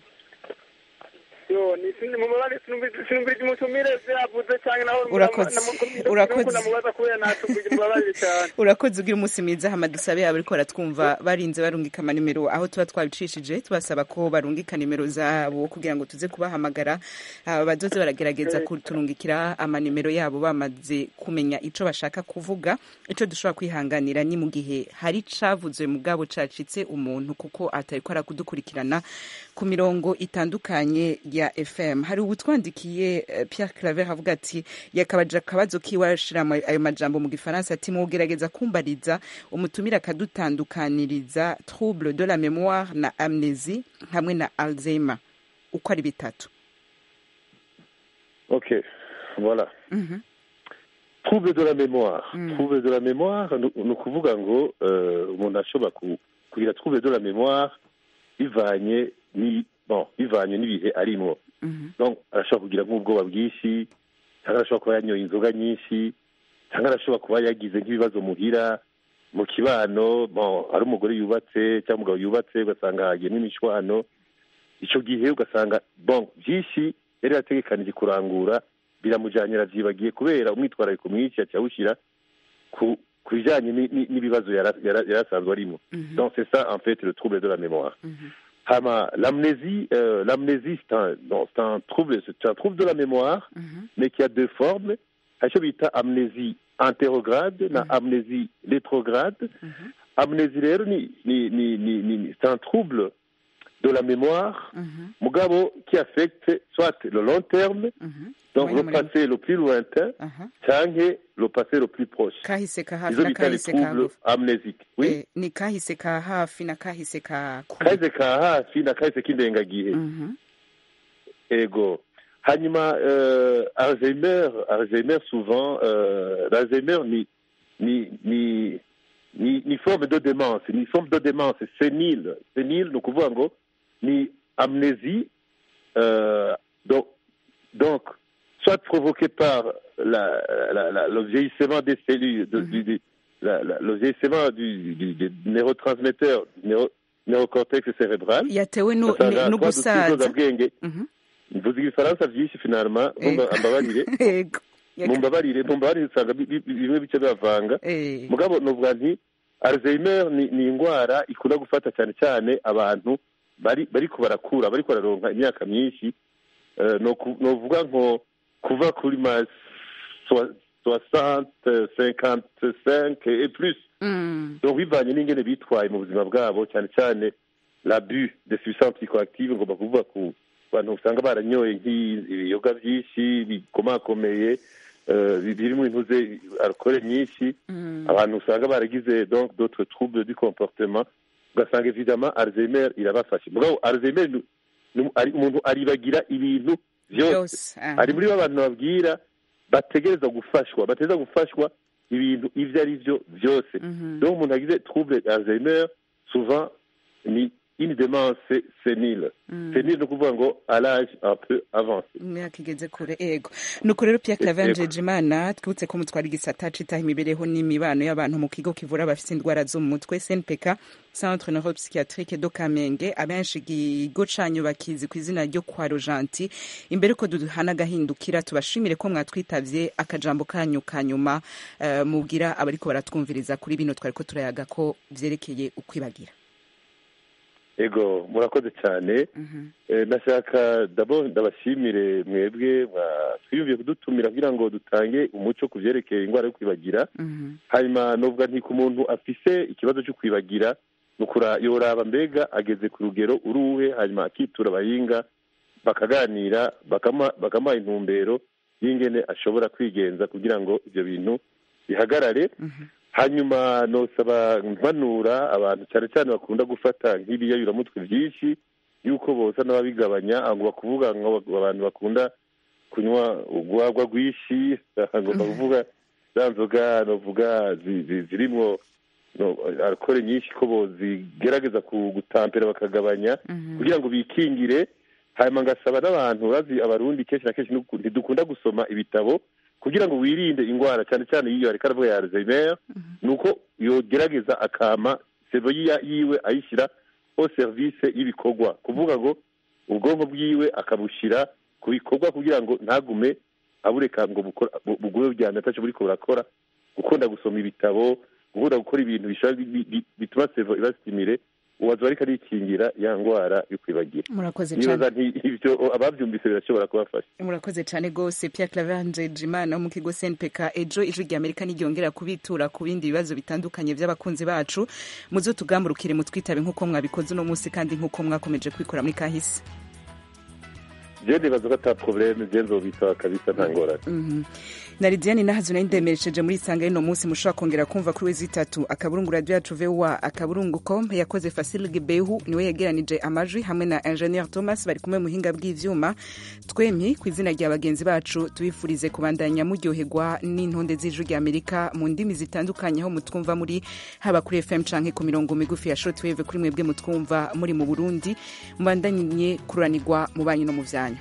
yo ni sindi mumbabarire sinumvira umutumire vyavuze cyane naho Urakoze. Urakoze. namubaza kubera natumvira mumbabarire cyane urakoze ugira umunsi mwiza hama dusabe ariko baratwumva barinze barungika amanimero aho tuba twabicishije tubasaba ko barungika nimero zabo kugira ngo tuze kubahamagara aba bazoze baragerageza kuturungikira amanimero yabo bamaze kumenya ico bashaka kuvuga ico dushobora kwihanganira ni mu gihe hari cavuzwe mugabo cacitse umuntu kuko atariko arakudukurikirana ku mirongo itandukanye ya fm hari ubutwandikiye eh, pierre claver avuga ati yakabaje akabazo kiwe ashira ama- ayo majambo mu gifaransa ati mugerageza kumbariza umutumire akadutandukaniriza trouble de la mémoire na amnésie hamwe na alzheimer uko ari bitatu ok voilà Mhm. trouble de la mémoire trouble de la mémoire ni ni ukuvuga ngo eh, umuntu ashobora ku- kugira trouble de la mémoire bivanye ni bon bivanye n'ibihe arimo donc arashobora kugira nk'ubwoba bwinshi cyangwa arashobora kuba yanyoye inzoga nyinshi cyangwa arashobora kuba yagize nk'ibibazo muhira mu kibano bon ari umugore yubatse cyangwa umugabo yubatse ugasanga hagiyemo imishwano icyo gihe ugasanga bon byinshi yari yategekanije kurangura biramujyanye arabyibagiye kubera umwitwarariko mwinshi yaciye awushyira ku ku bijyanye ni- ni- n'ibibazo yara- yara- yari asanzwe arimo donc c'est ça en fait le trouble de la mémoire hama l'amnésie euh, l'amnésie c'est un non, c'est un trouble c'est un trouble de la mémoire mais qui a deux formes hari icyo bita amnésie antérograde na amnésie rétrograde amnésie rero ni ni ni ni, ni c'est un trouble de la mémoire mugabo qui affecte soit le long terme donc Moyen le muremure. passé le plus lointain canke le passé le plus proche kahise ka hafi izo na bita les kahise ka troubles hagufi amnésiques oui Eh, ni kahise ka hafi na kahise ka kure kahise ka hafi na kahise k'indengagihe ego hanyuma euh, alzheimer alzheimer souvent euh, l'alzheimer ni ni ni ni ni forme de démence ni forme de démence sénile sénile ni ukuvuga ngo ni amnésie euh, donc donc soit provoquée par la, la, la, le vieillissement des cellules de, du, du, la, la, le vieillissement du, du, du neurotransmetteur du neuro, neurocortex cérébral yatewe nu- ugasanga ni- twa duti n'ugusaza bwenge mvuze ibifaransa byinshi finalima Ego. mbabarire Ego. Yaka- mumbabarire mumbabarire usanga bi- bi- bimwe bice bibavanga Eh. mugabo nuvuga nti alzheimer ni, ni indwara ikunda gufata cyane cyane abantu bari bariko barakura bariko bararonka imyaka myinshi Eh, noku- novuga nko kuva kuri ma soi- soixante cinquante cinq et plus Mm. donc bivanye n'ingene bitwaye mu buzima bwabo cyane cyane l'abus de substances psychoactives ngomba kuvuga ku bantu usanga baranyoye nk'ibiyoga byinshi bikomakomeye eh, bi- birimo intuze alcool nyinshi abantu usanga baragize donc d'autres troubles du comportement ugasanga évidemment alzheimer irabafashe mugabo alzheimer ni- ni- ari- umuntu aribagira ibintu byose Byose, aha. ari muri bo abantu babwira bategereza gufashwa bategereza gufashwa ibintu ibyo ari byo byose donc umuntu agize trouble alzheimer souvent ni une démence sénile sénile ni ukuvuga ngo à l'âge un peu avancé imyaka igeze kure ego nuko rero Pierre Claver Ego. Njejimana twibutse ko mutwara igisata citaho imibereho n'imibano y'abantu mu kigo kivura abafite indwara zo mu mutwe CNPK Centre Neuropsychiatrique do Kamenge abenshi ikigo canyu bakizi ku izina ryo kwa Rojanti imbere ko duhana agahindukira tubashimire ko mwatwitavye akajambo kanyu kanyuma uh, mubwira abariko baratwumviriza kuri bino twariko turayaga ko vyerekeye ukwibagira ego murakoze cyane Eh, ndashaka d'abord ndabashimire mwebwe mwa- twiyumviye kudutumira kugira ngo dutange umuco ku byerekeye indwara yo kwibagira hanyuma novuga nti ku muntu afise ikibazo cyo kwibagira ni ukura yoraba mbega ageze ku rugero uruhe hanyuma akitura abahinga bakaganira bakama- bakamuha intumbero y'ingene ashobora kwigenza kugira ngo ibyo bintu bihagarare hanyuma nosaba mpanura abantu cyane cyane bakunda gufata nk'ibiyayuramutwe byinshi yuko boza n'ababigabanya ngo bakuvuga ngo abantu bakunda kunywa urwagwa rwinshi ngomba kuvuga za nzoga novuga zi- zi- zirimwo no, alcohol nyinshi ko bozigerageza ku- gutampera bakagabanya kugira ngo bikingire hanyuma ngasaba n'abantu bazi abarundi kenshi na kenshi nuku- ntidukunda gusoma ibitabo kugira ngo wirinde indwara cyane cyane iyo ariko aravuga ya alzheimer ni uko yogerageza akama sevo yiya- yiwe ayishyira au service y'ibikorwa kuvuga ngo ubwonko bwiwe akabushyira ku bikorwa kugira ngo ntagume abureka ngo bukora- bu- bugume bujyana ataco buriko burakora gukunda gusoma ibitabo gukunda gukora ibintu bishobora bi- bi- bituma sevo ibasitimire uwaza ariko arikingira ya ndwara yo kwibagira murakoze nibaza cyane nti ivyo abavyumvise birashobora kubafasha murakoze cyane rwose Pierre Claver Njejimana wo mu kigo CNPK ejo ijwi rya Amerika n'iryongera kubitura ku bindi bibazo bitandukanye by'abakunzi bacu muzo tugamurukire mutwitabe nk'uko mwabikoze uno munsi kandi nk'uko mwakomeje kwikora muri kahise je nibaza ko ata probleme je nzobitaba kabisa nta ngorane Mhm. na lidiane nahazo nari ndemeresheje muri isanga y'uno munsi mushobora kongera kumva kuri wezi itatu akaburungu radio yacu voa akaburungu com yakoze fasil gibehu niwe yegeranije amajwi hamwe na ingenieur thomas bari kumwe muhinga bw'ivyuma twemye ku izina rya bagenzi bacu tubifurize kubandanya muryoherwa n'intonde z'ijwi rya amerika mu ndimi zitandukanye aho mutwumva muri haba kuri fm canke ku mirongo migufi ya shortwave kuri mwebwe mutwumva muri mu burundi mubandanye kuranirwa mu banyu no mu vyanyu